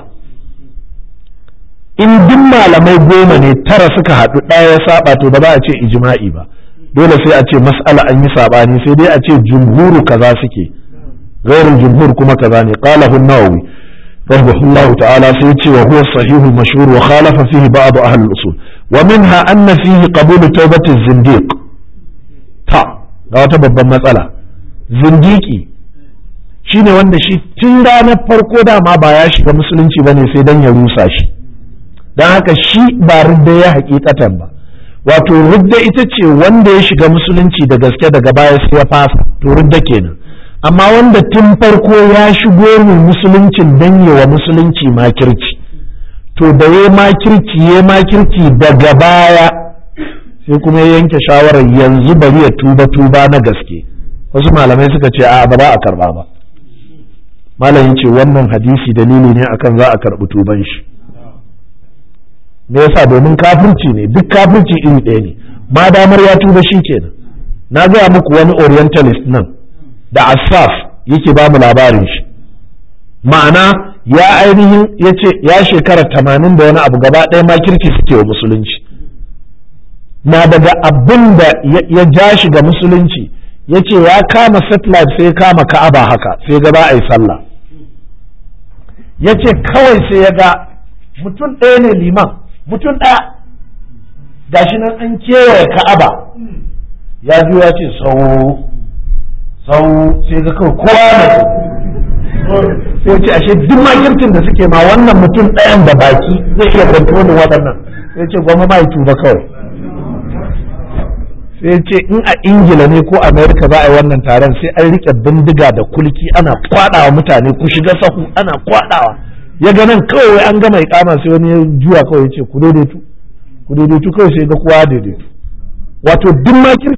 Speaker 1: in duk malamai goma ne tara suka haɗu ɗaya ya saba to ba za a ce ijma'i ba dole sai a ce mas'ala an yi sabani sai dai a ce jumhuru kaza suke ghairul jumhur kuma kaza ne qala an-nawawi rahimahullahu ta'ala sai ce wa huwa sahih al-mashhur wa khalafa fihi ba'd ahli al-usul wa minha anna fihi qabul tawbati az-zindiq ta ga wata babban matsala zindiki shine wanda shi tun ranar farko dama ba ya shiga musulunci bane sai dan ya rusa shi dan haka shi ba ridda ya hakikatan ba wato ridda ita ce wanda ya shiga musulunci da gaske daga baya sai ya fasa to ridda kenan amma wanda tun farko ya shigo mu musuluncin dan wa musulunci makirci to da ya makirci ya makirci daga baya sai kuma ya yanke shawarar yanzu bari ya tuba tuba na gaske wasu malamai suka ce a ba za a karba ba malamin ce wannan hadisi dalili ne akan za a karbi tuban shi me yasa domin kafirci ne duk kafirci iri ɗaya ne ma damar ya tuba shi kenan na gaya muku wani orientalist nan da asaf yake ba mu labarin shi ma'ana ya ainihin ya ce ya shekara tamanin da wani abu gaba ɗaya makirki suke wa musulunci na daga abin da ya ja shi ga musulunci ya ce ya kama satellite sai ya kama ka'aba haka sai ga ba a yi sallah ya ce kawai sai ya ga mutum ɗaya ne liman mutum ɗaya gashi nan an kewaye ka'aba ya ji ya ce sau sau sai ga kawai kowa da sai ce ashe duk makircin da suke ma wannan mutum ɗayan da baki zai iya kontrolin waɗannan sai ce gwamma ma tuba kawai sai ce in a ingila ne ko amerika za a yi wannan taron sai an rike bindiga da kulki ana kwadawa mutane ku shiga sahu ana kwadawa ya ga nan kawai an gama ikama sai wani ya juya kawai ya ce ku daidaitu ku daidaitu kawai sai ga kowa daidaitu wato duk makirci